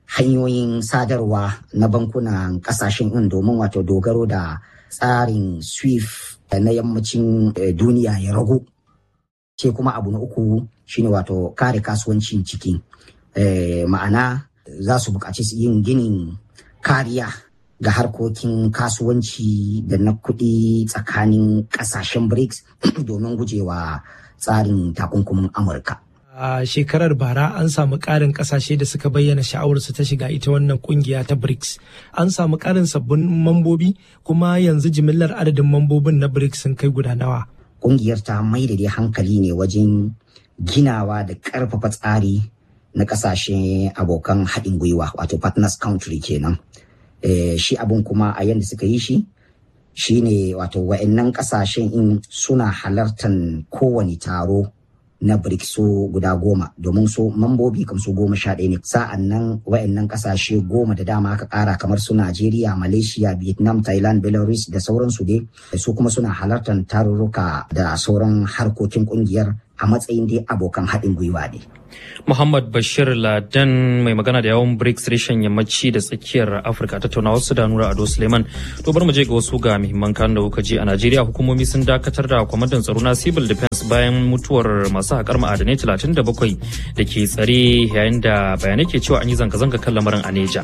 hanyoyin sadarwa na bankunan kasashen in domin wato dogaro da tsarin swift na yammacin duniya ya ragu sai kuma abu na uku shine wato kare kasuwancin ciki ma'ana za su buƙaci yin ginin kariya ga harkokin kasuwanci da na kuɗi tsakanin ƙasashen brics domin gujewa tsarin takunkumin amurka a shekarar bara an samu ƙarin ƙasashe da suka bayyana sha'awarsu ta shiga ita wannan kungiya ta brics an samu ƙarin sabbin mambobi kuma yanzu jimillar adadin mambobin na brics sun kai guda nawa kungiyar ta mai da dai hankali ne wajen ginawa da ƙarfafa tsari na ƙasashe abokan haɗin gwiwa wato partners country kenan e, shi abun kuma a yadda suka yi shi shine wato wa'annan ƙasashen in suna halartar kowane taro na BRICS su guda goma domin su mambobi kam su goma sha ɗaya ne sa'an nan wa'annan ƙasashe goma da dama aka ƙara kamar su Najeriya, Malaysia, Vietnam, Thailand, Belarus da sauransu dai su kuma suna halartar tarurruka da sauran harkokin ƙungiyar a matsayin dai abokan haɗin gwiwa ne. Muhammad Bashir Ladan mai magana da yawon BRICS reshen yammaci da tsakiyar Afirka tattaunawar su da Nura Ado Suleiman. To bar mu je ga wasu ga muhimman kan da kuka ji a Najeriya hukumomi sun dakatar da kwamandan tsaro na Civil Defense bayan mutuwar masu haƙar ma'adanai 37 da ke tsare yayin da bayanai ke cewa an yi zanga-zanga kan lamarin a Neja.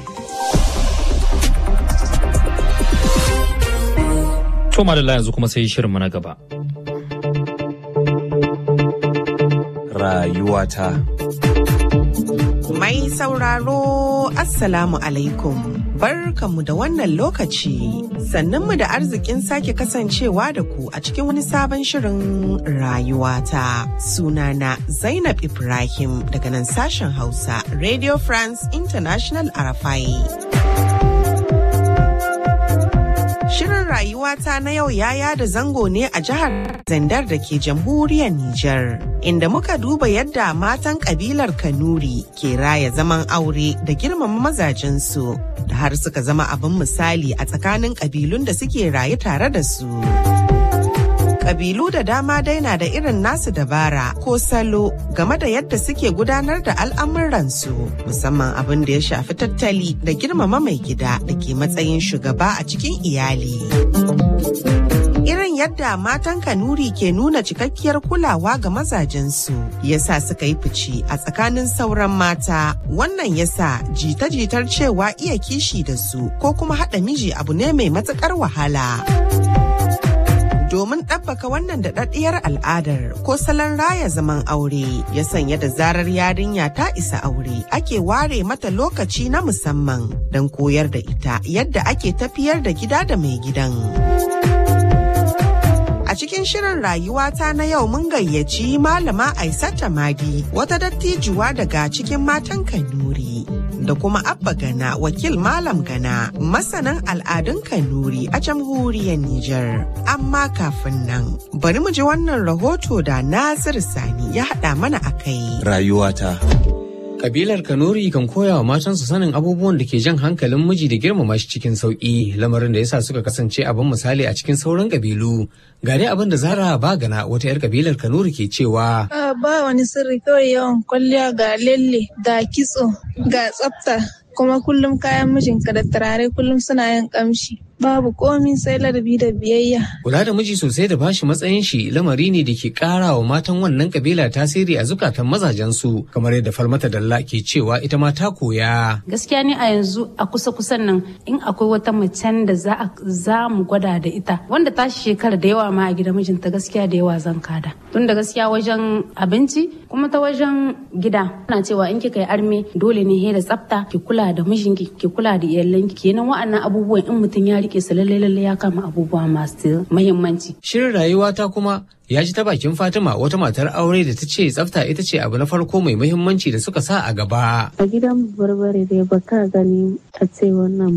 To madalla yanzu kuma sai shirin na gaba. Rayuwata. Mai sauraro Assalamu alaikum. Barkanmu da wannan lokaci. Sannanmu da arzikin sake kasancewa da ku a cikin wani sabon shirin rayuwata. Sunana Zainab Ibrahim daga nan sashen Hausa, Radio France International Arafai. Shirin rayuwata na yau ya yada zango ne a jihar Zandar da ke jamhuriyar Nijar, inda muka duba yadda matan kabilar Kanuri ke raya zaman aure da girmama mazajensu, da har suka zama abin misali a tsakanin kabilun da suke rayu tare da su. Kabilu da dama dai na da irin nasu dabara ko salo game da yadda suke gudanar da al'amuransu musamman abin da ya shafi tattali da girmama mai gida da ke matsayin shugaba a cikin iyali. Irin yadda matan Kanuri ke nuna cikakkiyar kulawa ga mazajensu yasa suka yi fice a tsakanin sauran mata wannan yasa jita-jitar cewa iya kishi da su ko kuma haɗa miji abu ne mai matuƙar wahala. domin ɗabbaka wannan daɗaɗɗiyar al'adar ko salon raya zaman aure ya sanya da zarar yarinya ta isa aure ake ware mata lokaci na musamman don koyar da ita yadda ake tafiyar da gida da mai gidan. A cikin shirin rayuwata na yau mun gayyaci malama Aisata Madi wata dattijuwa daga cikin matan Kanuri. Da kuma Abba Gana wakil Malam Gana masanan al'adun Kanuri a jamhuriyar Nijar. Amma kafin nan bari mu ji wannan rahoto da Nasir Sani ya haɗa mana a kai. Rayuwata. Kabilar Kanuri kan koya wa matansu sanin abubuwan da ke jan hankalin miji da girmama shi cikin sauƙi, lamarin da yasa suka kasance abin misali a cikin sauran kabilu. Ga dai abin da Zara Bagana wata 'yar kabilar Kanuri ke cewa. Ba wani sirri kawai yawan kwalliya ga lalle, ga kitso, ga tsafta, kuma kullum kayan mijinka da turare kullum suna yin kamshi. Babu komi sai ladabi da biyayya. Kula da miji sosai da bashi matsayin shi lamari ne da ke ƙara wa matan wannan kabila tasiri a zukatan mazajensu kamar yadda Falmata Dalla ke cewa ita ma ta koya. Gaskiya ne a yanzu a kusa kusan nan in akwai wata macen da za za mu gwada da ita wanda ta shekara da yawa ma a gidan mijinta gaskiya da yawa zan kada. Tun da gaskiya wajen abinci kuma ta wajen gida ana cewa in kika yi arme dole ne da tsafta ki kula da mijinki ki kula da iyalanki kenan wa'annan abubuwan in mutum ya rike su lalle lalle ya kama abubuwa masu muhimmanci. Shirin rayuwa ta kuma ya ji ta bakin Fatima wata matar aure da ta ce tsafta ita ce abu na farko mai muhimmanci da suka sa a gaba. A gidan barbare dai baka gani a ce wannan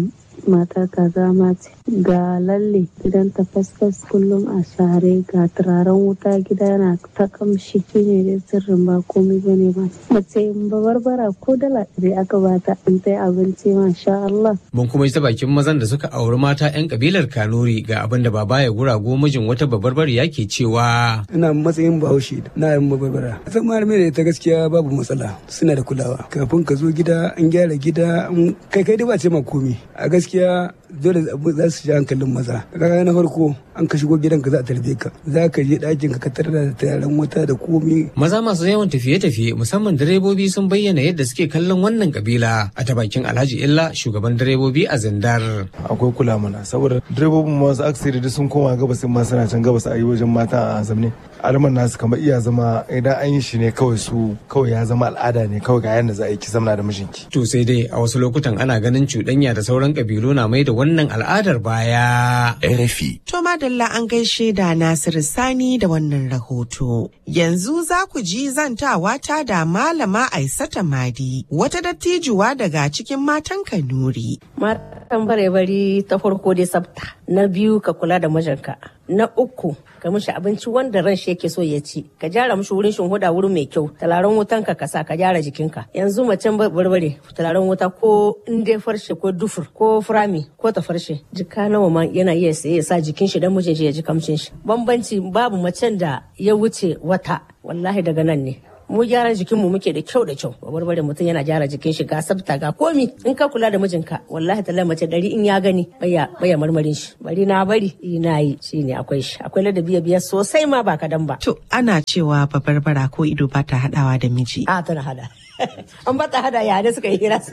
matar kaza mace ga lalle gidan ta fasfas kullum a share ga turaren wuta gida yana ta kamshi shine dai sirrin ba komai bane ba mace ba barbara ko dala ɗari aka bata in ta yi abinci masha Allah. Mun kuma ta bakin mazan da suka auri mata 'yan kabilar Kanuri ga abin da baba ya gurago mijin wata babbar ya ke cewa. Ina matsayin bahaushe na yin babarbara. Zama da ta gaskiya babu matsala suna da kulawa. Kafin ka zo gida an gyara gida kai kai dai ba ce ma komi. A gaskiya dole za su ji hankalin maza. Kaga na farko an ka shigo gidan ka za a tarbe ka. Za ka je ɗakin ka tarar da tayaran wata da komi. Maza masu yawan tafiye-tafiye musamman direbobi sun bayyana yadda suke kallon wannan kabila a ta bakin Alhaji Illa shugaban direbobi a Zindar. Akwai kula mana saboda direbobin masu aksiri da sun koma gabas ma suna can gabas a yi wajen mata a zamne. Alman nasu kamar iya zama idan an yi shi ne kawai su kawai ya zama al'ada ne kawai ga yadda za a yi ki zamna da mijinki. To sai dai a wasu lokutan ana ganin cuɗanya da sauran kabilu na mai da wannan al'adar baya. RFI. To madalla an gaishe da Nasiru Sani da wannan rahoto. Yanzu za ku ji zantawa ta da Malama Aisata Madi, wata dattijuwa daga cikin matan Kanuri. Matan bare-bari ta farko dai sabta, na biyu ka kula da mijinka, na uku ka mishi abinci wanda ran shi yake so ya ci, ka gyara mishi wurin huda wuri mai kyau, talaran wutan ka kasa ka gyara jikinka. Yanzu macen barbare talaran wuta ko in dai farshe ko dufur ko furami ko ta farshe, jika nawa ma yana iya saye ya sa jikin shi dan mijin shi ya ji kamshin shi. Bambanci babu macen da ya wuce wata, wallahi daga nan ne. mu gyaran jikin mu muke da kyau da kyau barbare mutum yana gyara jikin shi ga sabta ga komi in ka kula da mijinka wallahi ta mace dari in ya gani baya baya marmarin shi bari na bari ina yi shine akwai shi akwai ladabi biya sosai ma ba kadan ba to ana cewa babarbara ko ido ba ta hadawa da miji a tana hada an ba ta hada ya da suka yi hira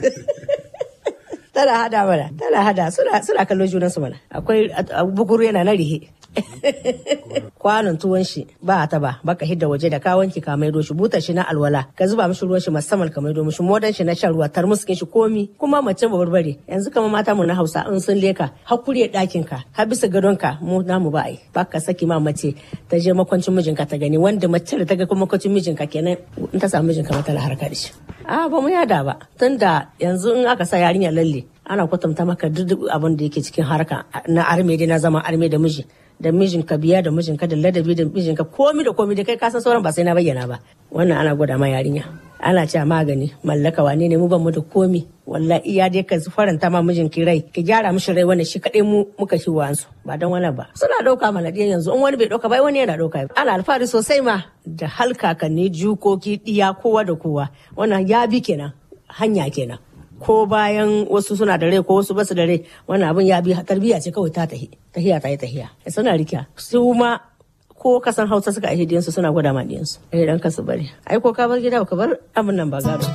tana hada mana tana hada suna suna kallon junansu mana akwai bukuru yana na rihe kwanon tuwon shi ba ta ba baka hidda waje da ka wanki ka maido shi butar shi na alwala ka zuba mishi ruwan shi musamman ka maido mishi modan shi na shan ruwa tarmuskin shi komi kuma mace ba barbare yanzu kamar mata mu na Hausa in sun leka hakuri ɗakin ka har bisa gadon ka mu namu ba ai baka saki ma mace ta je makwancin mijinka ta gani wanda mace da ta ga makwancin mijinka kenan in ta samu mijinka mata harka da shi a ba mu yada ba tunda yanzu in aka sa yarinya lalle ana kwatanta maka duk abin da yake cikin harka na arme dai na zama arme da miji da mijinka biya da mijinka da ladabi da mijinka komi da komi da kai kasan sauran ba sai na bayyana ba wannan ana gwada ma yarinya ana cewa magani mallaka wane ne mu ban mu da komi wallahi iya dai ka faranta ma mijinki rai ki gyara mishi rai wannan shi kadai mu muka shi wansu ba dan wani ba suna dauka mana diyan yanzu in wani bai dauka ba wani yana dauka ana alfahari sosai ma da halkakanni jukoki diya kowa da kowa wannan ya bi kenan hanya kenan ko bayan wasu suna da rai ko wasu basu da rai wannan abin ya bi tarbiyya ce kawai ta tahi tahiya ta yi tahiya suna rikiya su ma ko kasan hausa suka aihe diyansu suna gwada ma diyansu eh dan kasu bari ai ko ka bar gida ka bar abin nan ba gado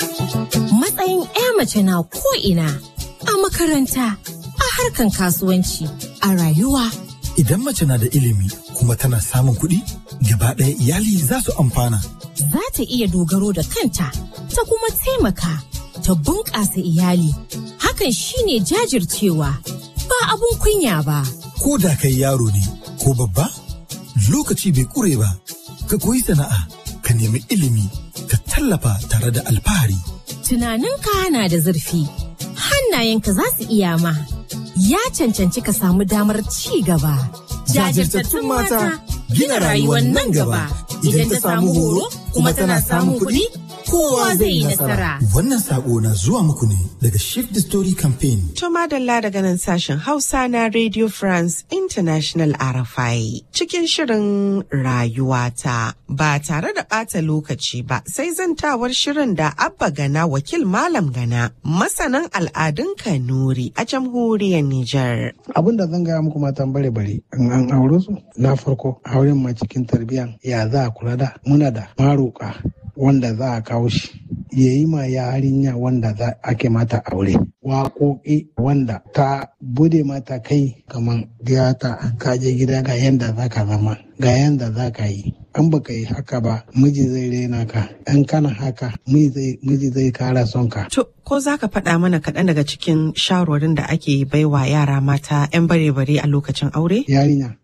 matsayin ya mace na ko ina a makaranta a harkan kasuwanci a rayuwa idan mace na da ilimi kuma tana samun kuɗi gaba ɗaya iyali za su amfana za ta iya dogaro da kanta ta kuma taimaka ta bunƙasa iyali. Hakan shine jajircewa ba abun kunya ba. Ko da kai yaro ne ko babba, lokaci bai ƙure ba, ka koyi sana'a, ka nemi ilimi, ka tallafa tare da alfahari. Tunaninka na da zurfi, hannayenka za su iya ma, ya cancanci ka samu damar ci gaba. Jajirtattun mata gina rayuwar nan gaba, idan ta samu horo kuma tana samun kuɗi. kowa zai yi nasara. Wannan sako na zuwa muku ne daga Shift the Story Campaign. To madalla daga nan sashen Hausa na Radio France International RFI cikin shirin rayuwata ba tare da ɓata lokaci ba sai zantawar shirin da Abba Gana wakil Malam Gana masanan al'adun Kanuri a jamhuriyar Nijar. Abin da zan gaya muku matan bare bare in an aure su na farko auren ma cikin tarbiyyan ya za a kula da muna da maroka wanda za a kawo shi ya yi ma yarinya wanda za ake mata aure waƙoƙi wanda ta bude mata kai kamar gata kaje gida ga yanda za ka zama ga yanda za ka yi an baka yi haka ba miji zai rena ka in kana haka miji zai kara son ka To, ko za ka faɗa mana kaɗan daga cikin shawarwarin da ake baiwa yara mata 'yan bare-bare a lokacin aure? yarinya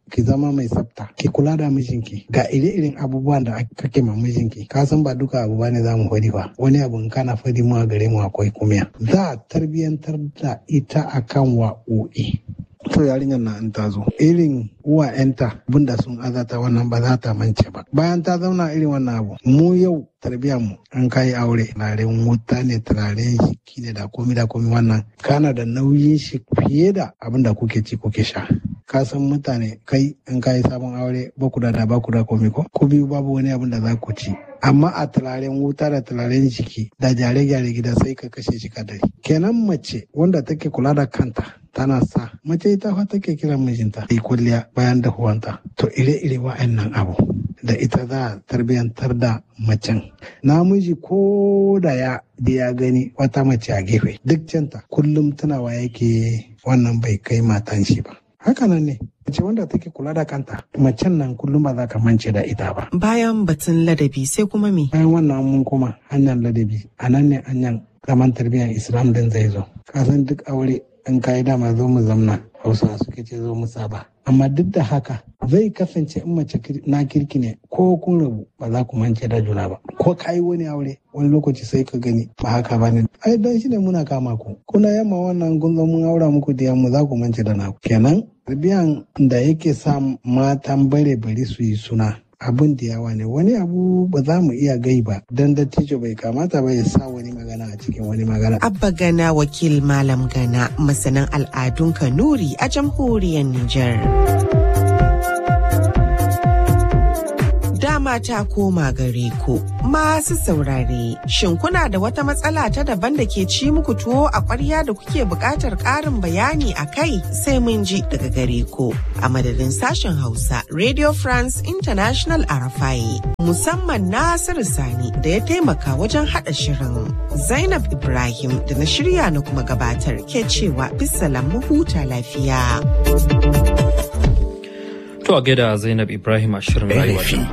ki zama mai tsafta ki kula da mijinki ga ire-iren abubuwan da kake ma mijinki ka san ba duka abu bane za mu fadi ba wani abu in kana fadi mu a gare mu akwai kumiya za a tarbiyantar da ita akan wa'o'i to yarinyar na in ta zo irin uwa yanta abinda sun azata wannan ba za ta mance ba bayan ta zauna irin wannan abu mu yau tarbiyyar mu an kai aure turaren wuta ne turaren shiki ne da komi da komi wannan kana da nauyin shi fiye da abin da kuke ci kuke sha ka san mutane kai in kai sabon aure ba ku da da ba ku da komi ko ku biyu babu wani abin da za ku ci amma a turaren wuta da turaren jiki da gyare-gyare gida sai ka kashe shi kadari kenan mace wanda take kula da kanta tana sa mace ita fa take kiran mijinta yi kulliya bayan dahuwanta to ire-ire wa'annan abu da ita za a tarbiyantar da macen namiji ko da ya da ya gani wata mace a gefe duk canta kullum tunawa yake wannan bai kai matan shi ba hakanan ne mace wanda take kula da kanta macen nan kullum ba za ka mance da ita ba Bayan batun ladabi sai kuma me? bayan wannan mun koma hanyar ladabi a nan ne hanyar zaman tarbiyyar islam din zai zo kasan duk aure in kayi dama zo mu zamna hausa suke ce zo mu saba amma duk da haka zai kasance in mace na kirki ne ko kun rabu ba za ku mance da juna ba ko kayi wani aure wani lokaci sai ka gani ba haka ba ne ai dan shi ne muna kama ku kuna yamma wannan kun zo mun aura muku da yamma za ku mance da naku kenan tarbiyan da yake sa matan bare bari su yi suna abin da yawa ne wani abu ba za mu iya gai ba dan dattijo bai kamata ba ya sa wani magana a cikin wani magana Abba Gana wakil Malam Gana masanin al'adun Kanuri a jamhuriyar Nijar. Dama ta koma gare ku masu saurare. Shin kuna da wata matsala ta daban da ke ci muku tuwo a ƙwarya da kuke buƙatar ƙarin bayani a kai sai mun ji daga gare ku. A madadin sashen Hausa, Radio France International Arafai, musamman Nasiru Sani da ya taimaka wajen haɗa shirin. Zainab Ibrahim da na shirya na kuma gabatar ke cewa bisalam mu huta lafiya. To a gaida Zainab Ibrahim a shirin rayuwa.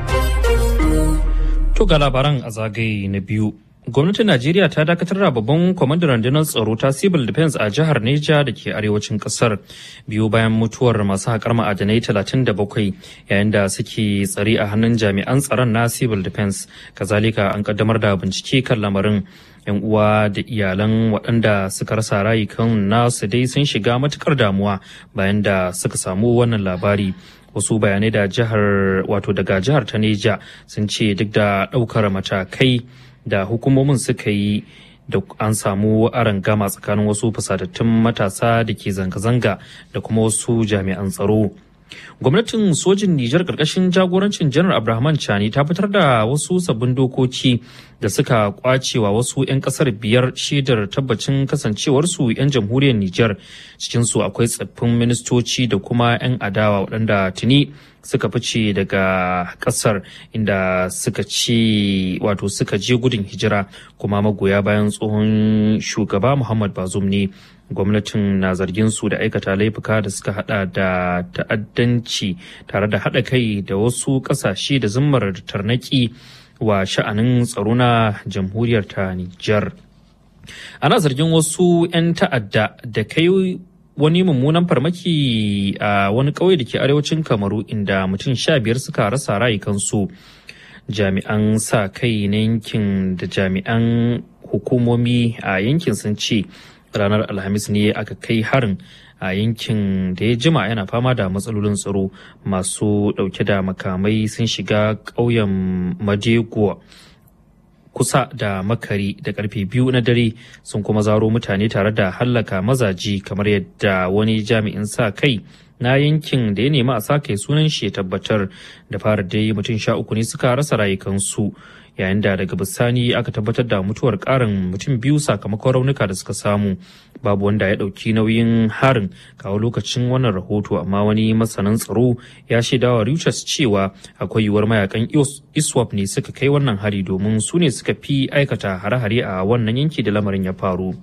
To ga labaran a zagaye na biyu. Gwamnatin Najeriya ta dakatar da babban kwamandan rundunar tsaro ta Civil Defense a jihar Neja da ke arewacin kasar biyu bayan mutuwar masu haƙar ma'adanai 37 yayin da suke tsare a hannun jami'an tsaron na Civil Defense. Kazalika an kaddamar da bincike kan lamarin. 'yan uwa da iyalan waɗanda suka rasa rayukan nasu dai sun shiga matukar damuwa bayan da suka samu wannan labari wasu bayanai da jihar wato daga jihar ta neja sun ce duk da ɗaukar matakai da hukumomin suka yi da an samu gama tsakanin wasu fusatattun matasa da ke zanga-zanga da kuma wasu jami'an tsaro gwamnatin sojin Nijar karkashin jagorancin janar Abrahaman Chani ta fitar da wasu sabbin dokoki da suka kwacewa wasu 'yan kasar biyar shaidar tabbacin kasancewarsu 'yan jamhuriyar Nijar cikinsu akwai tsaffin ministoci da kuma 'yan adawa waɗanda tuni suka fice daga kasar inda suka ce wato suka je gudun hijira kuma magoya bayan tsohon shugaba Muhammad Bazoum ne gwamnatin na zargin su da aikata laifuka da suka hada da ta'addanci tare da hada kai da wasu kasashe da zimmar tarnaki wa sha'anin tsaro na jamhuriyar ta Nijar. Ana zargin wasu 'yan ta'adda da kai wani mummunan farmaki a wani ƙauye da ke arewacin kamaru inda mutum sha biyar suka rasa rayukansu jami'an sa kai na yankin da jami'an hukumomi a yankin sun ce ranar alhamis ne aka kai harin a yankin da ya jima yana fama da matsalolin tsaro masu dauke da makamai sun shiga ƙauyen madeguwa kusa da makari da karfe biyu na dare sun kuma zaro mutane tare da hallaka mazaji kamar yadda wani jami'in sa kai na yankin da ya nemi a sa kai sunan shi ya tabbatar da fara dai mutum sha uku ne suka rasa rayukansu yayin da daga bisani aka tabbatar da mutuwar karin mutum biyu sakamakon raunuka da suka samu babu wanda ya ɗauki nauyin harin kawo lokacin wannan rahoto amma wani masanin tsaro ya shaidawa Reuters cewa akwai yiwuwar mayakan iswap ne suka kai wannan hari domin su ne suka fi aikata hare-hare a wannan yanki da lamarin ya faru.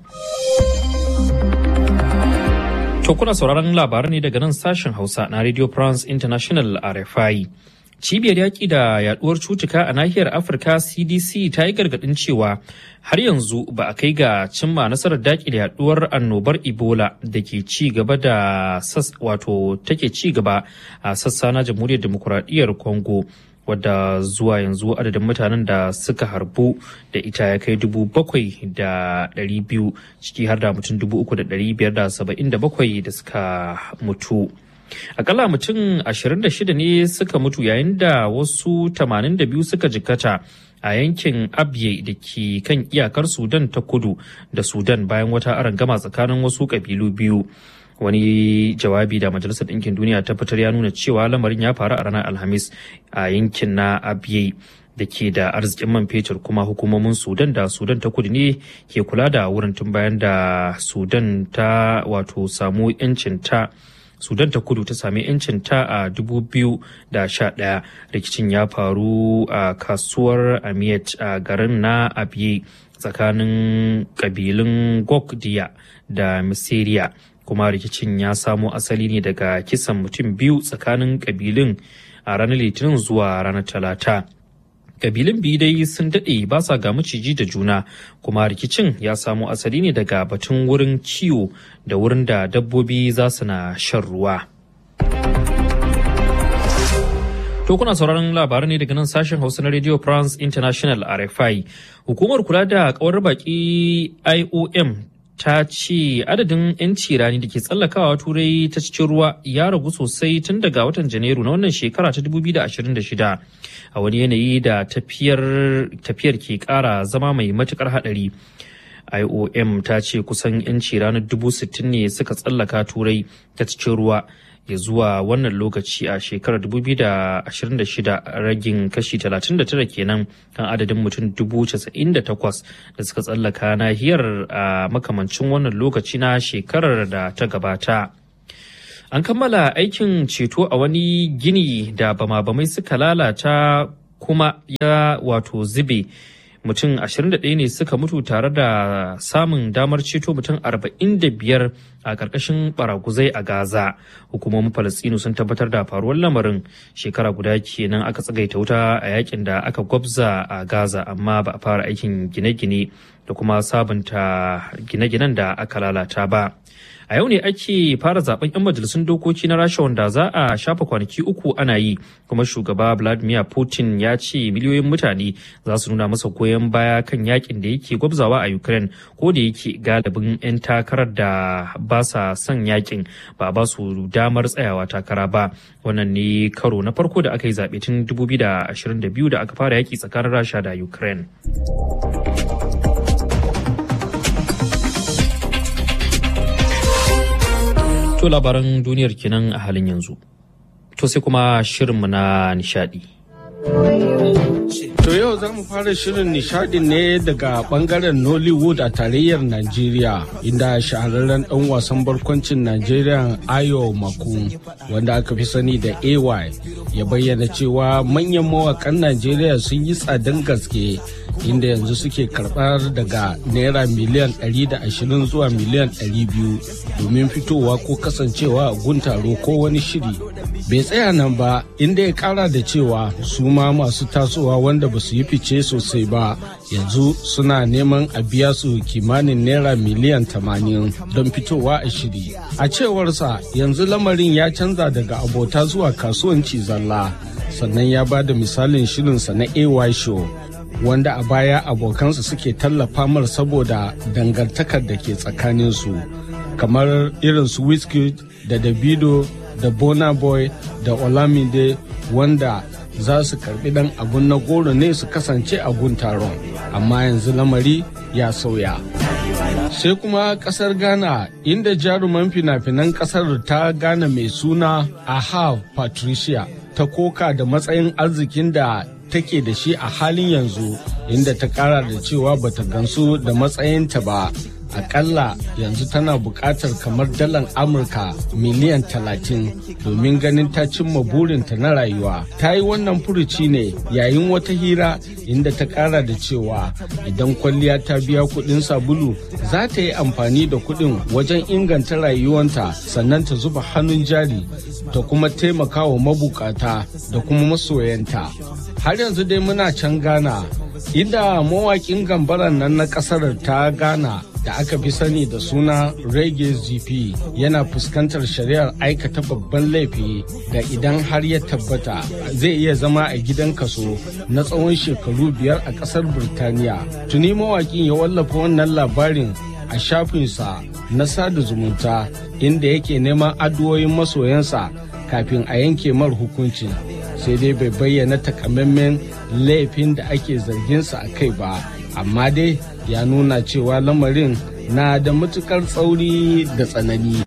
To kuna sauraron labaran ne daga nan sashen Hausa na Radio France International RFI. cibiyar yaƙi da yaduwar cutuka a nahiyar afirka cdc ta yi gargaɗin cewa har yanzu ba a kai ga cimma nasarar daƙile yaduwar annobar ebola da ke ci gaba da wato take ci gaba a sassa na jamhuriyar demokuraɗiyyar congo wadda zuwa yanzu adadin mutanen da suka harbu da ita ya kai dubu bakwai da ɗari biyu ciki har da mutum dubu uku da ɗari biyar da saba'in da bakwai da suka mutu. akalla mutum 26 ne suka mutu yayin da wasu 82 suka jikkata a yankin abye da ke kan iyakar sudan ta kudu da sudan bayan wata arangama tsakanin wasu kabilu biyu wani jawabi da majalisar ɗinkin duniya ta fitar ya nuna cewa lamarin ya faru a ranar alhamis a yankin na abye da ke da arzikin man fetur kuma hukumomin sudan da sudan ta kudu ne ke kula da wurin tun bayan da sudan ta wato samu 'yancin ta sudan ta kudu ta sami 'yancin ta a 2011 rikicin ya faru a kasuwar amiyat a garin na abiye tsakanin kabilun gokdiya da misiriya kuma rikicin ya samo asali ne daga kisan mutum biyu tsakanin kabilun a ranar litinin zuwa ranar talata kabilun biyu dai sun daɗe ba sa ga maciji da juna kuma rikicin ya samo asali ne daga batun wurin kiwo da wurin da dabbobi za su na shan ruwa. To kuna sauraron labaran ne daga nan sashen Hausa na Radio France International RFI. Hukumar kula da kawar baki IOM ta ce adadin 'yanci rani da ke tsallakawa turai ta cikin ruwa ya ragu sosai tun daga watan janairu na wannan shekara ta 2026 a wani yanayi da tafiyar ke kara zama mai matukar hadari iom ta ce kusan 'yanci ranar 60,000 ne suka tsallaka turai ta cikin ruwa ya zuwa wannan lokaci a shekarar 2026 ragin kashi 39 kenan kan adadin mutum 98,000 da suka tsallaka nahiyar a makamancin wannan lokaci na shekarar da ta gabata. An kammala aikin ceto a wani gini da bama-bamai suka lalata kuma ya wato zube. mutum 21 ne suka mutu tare da samun damar ceto mutum 45 a ƙarƙashin baraguzai a Gaza. Hukumomin Falastinu sun tabbatar da faruwar lamarin shekara guda kenan aka tsagaita wuta a yakin da aka gwabza a Gaza amma ba a fara aikin gine-gine da kuma sabunta gine-ginen da aka lalata ba. a yau ne ake fara zaben 'yan majalisun dokoki na rasha wanda za a shafa kwanaki uku ana yi kuma shugaba vladimir putin ya ce miliyoyin mutane za su nuna masa goyon baya kan yakin da yake gwabzawa a ukraine ko da yake galibin 'yan takarar da ba sa son yakin ba ba su damar tsayawa takara ba wannan ne karo na farko da aka yi zaɓe tun 2022 da aka fara yaki tsakanin rasha da ukraine To labaran duniyar kenan a halin yanzu. To sai kuma shirinmu na nishadi. To yau za mu fara shirin nishadin ne daga bangaren Nollywood a tarayyar Najeriya inda shahararren ɗan wasan barkwancin Najeriya Ayo Maku wanda aka fi sani da AY ya bayyana cewa manyan mawakan Najeriya sun yi tsadan gaske inda yanzu suke karɓar daga naira miliyan 120 zuwa miliyan 200 domin fitowa ko kasancewa a guntaro ko wani shiri bai tsaya nan ba inda ya kara da cewa su ma masu tasowa wanda ba su yi fice sosai ba yanzu suna neman a biya su kimanin naira miliyan 80 don fitowa a shiri a cewarsa yanzu lamarin ya canza daga abota zuwa kasuwanci zalla sannan ya ba da misalin shirinsa na ay show wanda a baya abokansa suke tallafa mar saboda dangantakar da ke tsakaninsu kamar irin su Wizkid da Davido da Bona Boy da Olamide wanda za su karbi dan abun na goro ne su kasance a gun taron amma yanzu lamari ya sauya. sai kuma kasar ghana inda jaruman fina-finan kasar ta ghana mai suna aha patricia ta koka da matsayin arzikin da take da shi a halin yanzu inda ta kara da cewa bata gansu da matsayinta ba akalla yanzu tana buƙatar kamar dalar amurka miliyan talatin domin ganin ta cimma burinta na rayuwa ta yi wannan furuci ne yayin wata hira inda ta ƙara da cewa idan kwalliya ta biya kuɗin sabulu za ta yi amfani da kuɗin wajen inganta rayuwanta sannan ta zuba hannun jari ta kuma taimaka wa mabukata da kuma masoyanta har yanzu dai muna can ghana inda mawaƙin gambaran nan na ƙasar ta ghana da aka fi sani da suna reggae gp yana fuskantar shari'ar aikata babban laifi da idan har ya tabbata zai iya zama a gidan kaso na tsawon shekaru biyar a ƙasar birtaniya tuni mawaƙin ya wallafa wannan labarin a shafinsa na sada zumunta inda yake neman addu'o'in masoyansa kafin a yanke mar hukunci sai dai bai bayyana takamaiman laifin da ake zarginsa a kai ba amma dai ya nuna cewa lamarin na da matukar tsauri da tsanani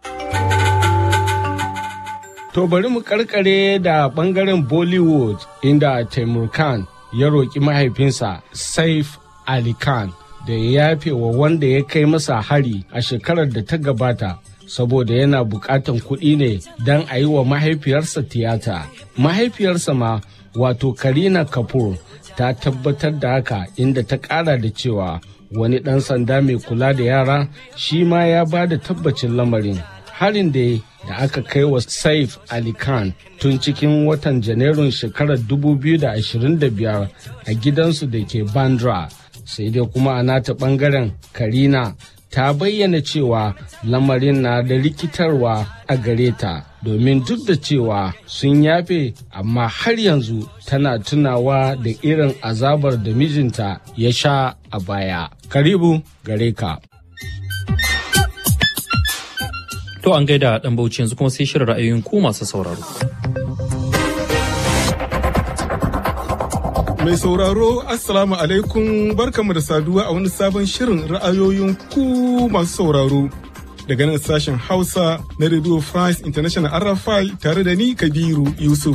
To bari mu karkare da bangaren Bollywood inda Taimur Khan ya roƙi mahaifinsa Saif Ali Khan da ya yafe wa wanda ya kai masa hari a shekarar da ta gabata saboda yana buƙatan kuɗi ne don a yi wa mahaifiyarsa tiyata. Mahaifiyarsa ma wato Karina Kapoor ta tabbatar da haka inda ta ƙara da cewa wani ɗan sanda mai kula da yara shi ma ya ba da tabbacin lamarin. Harin da da aka kai wa Saif Ali Khan tun cikin watan Janairun shekarar 2025 a gidansu da ke Bandra. Sai dai kuma a nata ɓangaren Karina ta bayyana cewa lamarin na da rikitarwa a gare ta domin duk da cewa sun yafe amma har yanzu tana tunawa da irin azabar da mijinta ya sha a baya. Karibu gare ka. To an gaida ɗan bauchi yanzu kuma sai shirin ra'ayoyin ku masu sauraro. Mai sauraro Assalamu alaikum barkamu da saduwa a wani sabon shirin ra'ayoyin ku masu sauraro. Daga nan sashen Hausa na Radio France International RFI tare da ni Kabiru Yusuf.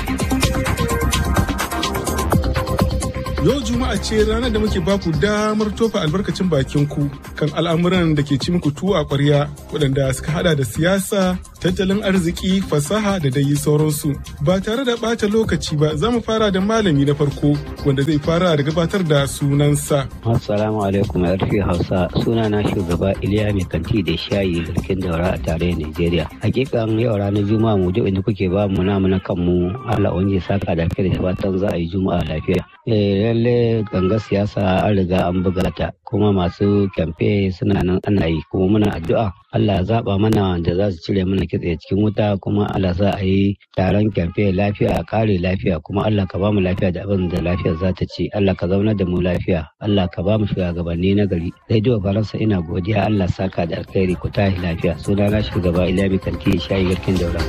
Yau Juma'a ce ranar da muke baku damar tofa albarkacin bakin ku kan al'amuran da ke ci muku tuwo a ƙwarya waɗanda suka hada da siyasa, tattalin arziki, fasaha da dai sauransu. Ba tare da ɓata lokaci ba za mu fara da malami na farko wanda zai fara da gabatar da sunansa. Assalamu alaikum yarfi Hausa suna na shugaba Iliya mai kanti da shayi garkin daura a tarayyar Najeriya. Hakikan yau ranar Juma'a mu duk inda kuke ba mu namu na kanmu Allah wani saka da kai da fatan za a yi Juma'a lafiya. Eh lalle ganga siyasa an riga an buga ta kuma masu kyamfe suna nan ana yi kuma muna addu'a Allah ya zaba mana wanda za su cire mana kitse cikin wuta kuma Allah za a yi taron kyamfe lafiya a kare lafiya kuma Allah ka ba mu lafiya da abin da lafiyar za ta ci Allah ka zauna da mu lafiya Allah ka ba mu shugabanni na gari radio faransa ina godiya Allah saka da alkhairi ku tashi lafiya sunana shugaba Ilyabi Kanti shayi garkin daura.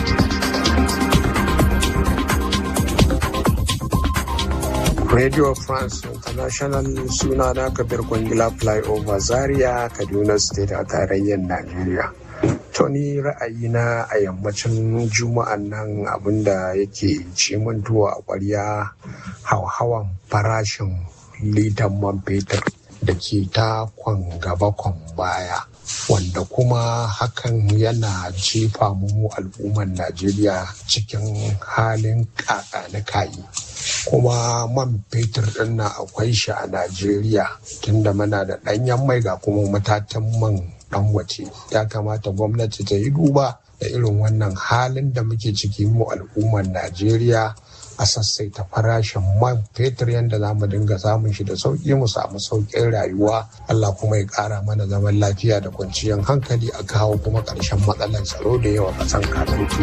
Radio France International suna na Kabir Kwangila Flyover Zaria Kaduna State a tarayyar Najeriya. Tony ra'ayina a yammacin juma'an nan abinda yake ci min tuwo a ƙwarya hauhawan farashin litan man fetur da ke ta kwan gaba kwan baya. wanda kuma hakan yana jefa mu al'ummar Najeriya cikin halin na kayi. kuma man fetur ɗin na akwai shi a Najeriya tunda muna da ɗanyen mai ga kuma matatan man ɗan wace ya kamata gwamnati ta yi duba da irin wannan halin da muke ciki mu al'ummar Najeriya a sassaita farashin man fetur yadda za mu dinga samun shi da sauƙi mu samu sauƙin rayuwa Allah kuma ya ƙara mana zaman lafiya da kwanciyar hankali a kawo kuma ƙarshen matsalar tsaro da yawa ƙasan katutu.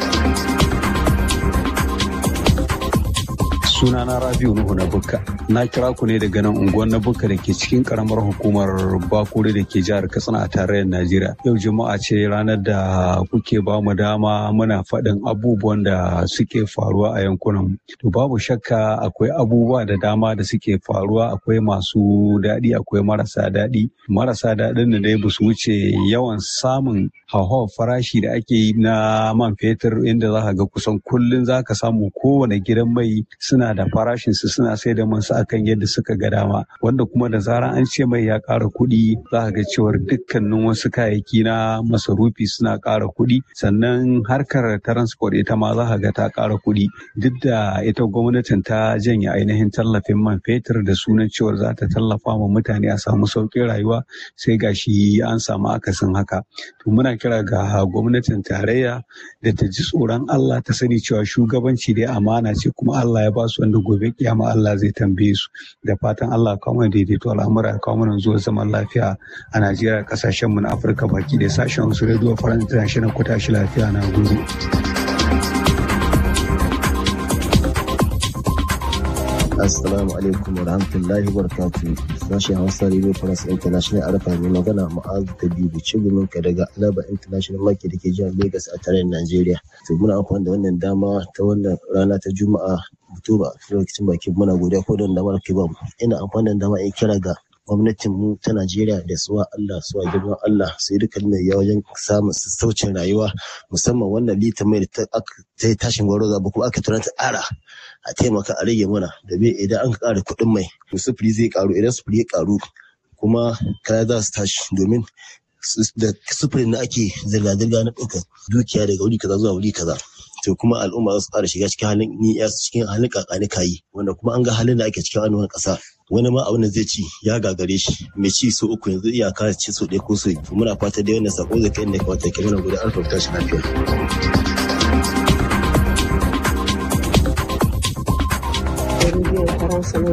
sunana rabiu nuhu na bukka na kira ku ne daga nan unguwar na bukka da ke cikin karamar hukumar bakure da ke jihar katsina a tarayyar najeriya yau juma'a ce ranar da kuke ba mu dama muna faɗin abubuwan da suke faruwa a yankunan to babu shakka akwai abubuwa da dama da suke faruwa akwai masu daɗi akwai marasa daɗi marasa daɗin da dai ba su wuce yawan samun hauhawar farashi da ake yi na man fetur inda za ka ga kusan kullum za ka samu kowane gidan mai suna suna da farashin su suna sai da man su akan yadda suka ga dama wanda kuma da zarar an ce mai ya ƙara kuɗi za ka ga cewar dukkanin wasu kayayyaki na masarufi suna ƙara kuɗi sannan harkar transport ita ma za ka ga ta ƙara kuɗi duk da ita gwamnatin ta janye ainihin tallafin man fetur da sunan cewar za ta tallafa ma mutane a samu sauƙin rayuwa sai gashi an samu akasin haka to muna kira ga gwamnatin tarayya da ta ji tsoron Allah ta sani cewa shugabanci dai amana ce kuma Allah ya ba su wanda gobe kiyama Allah zai tambaye su da fatan Allah kawo mana daidaito al'amura kawo mana zuwa zaman lafiya a Najeriya kasashen mu na Afirka baki da sashen su Radio France International ku tashi lafiya na gode. Assalamu alaikum wa rahmatullahi wa barakatuh. Sashen Hausa Radio France International Arafa mai magana Ma'azu ta biyu Cigumin ka daga Alaba International Market da ke jihar Lagos a tarayyar Najeriya. To muna amfani da wannan dama ta wannan rana ta Juma'a Oktoba lokacin bakin muna godiya ko don damar ke bamu. Ina amfani da dama in kira ga gwamnatin mu ta Najeriya da suwa Allah suwa girman Allah su yi dukkan mai wajen samun sassaucin rayuwa musamman wannan litan mai da ta yi tashin gwaro zaba kuma aka tura ta ƙara a taimaka a rage mana da bai idan an ƙara kuɗin mai to sufuri zai ƙaru idan sufuri ya ƙaru kuma kaya za su tashi domin da sufurin na ake zirga-zirga na ɗaukar dukiya daga wuri kaza zuwa wuri kaza to kuma al'umma za su ƙara shiga cikin halin ni cikin halin kakani kayi wanda kuma an ga halin da ake cikin wannan ƙasa wani ma abin da zai ci ya gagare shi mai ci so uku yanzu iyaka ci so ɗaya ko so biyu muna fata dai wannan sako zai kai inda kawata ke mana gudu an fahimta shi lafiya. Faransa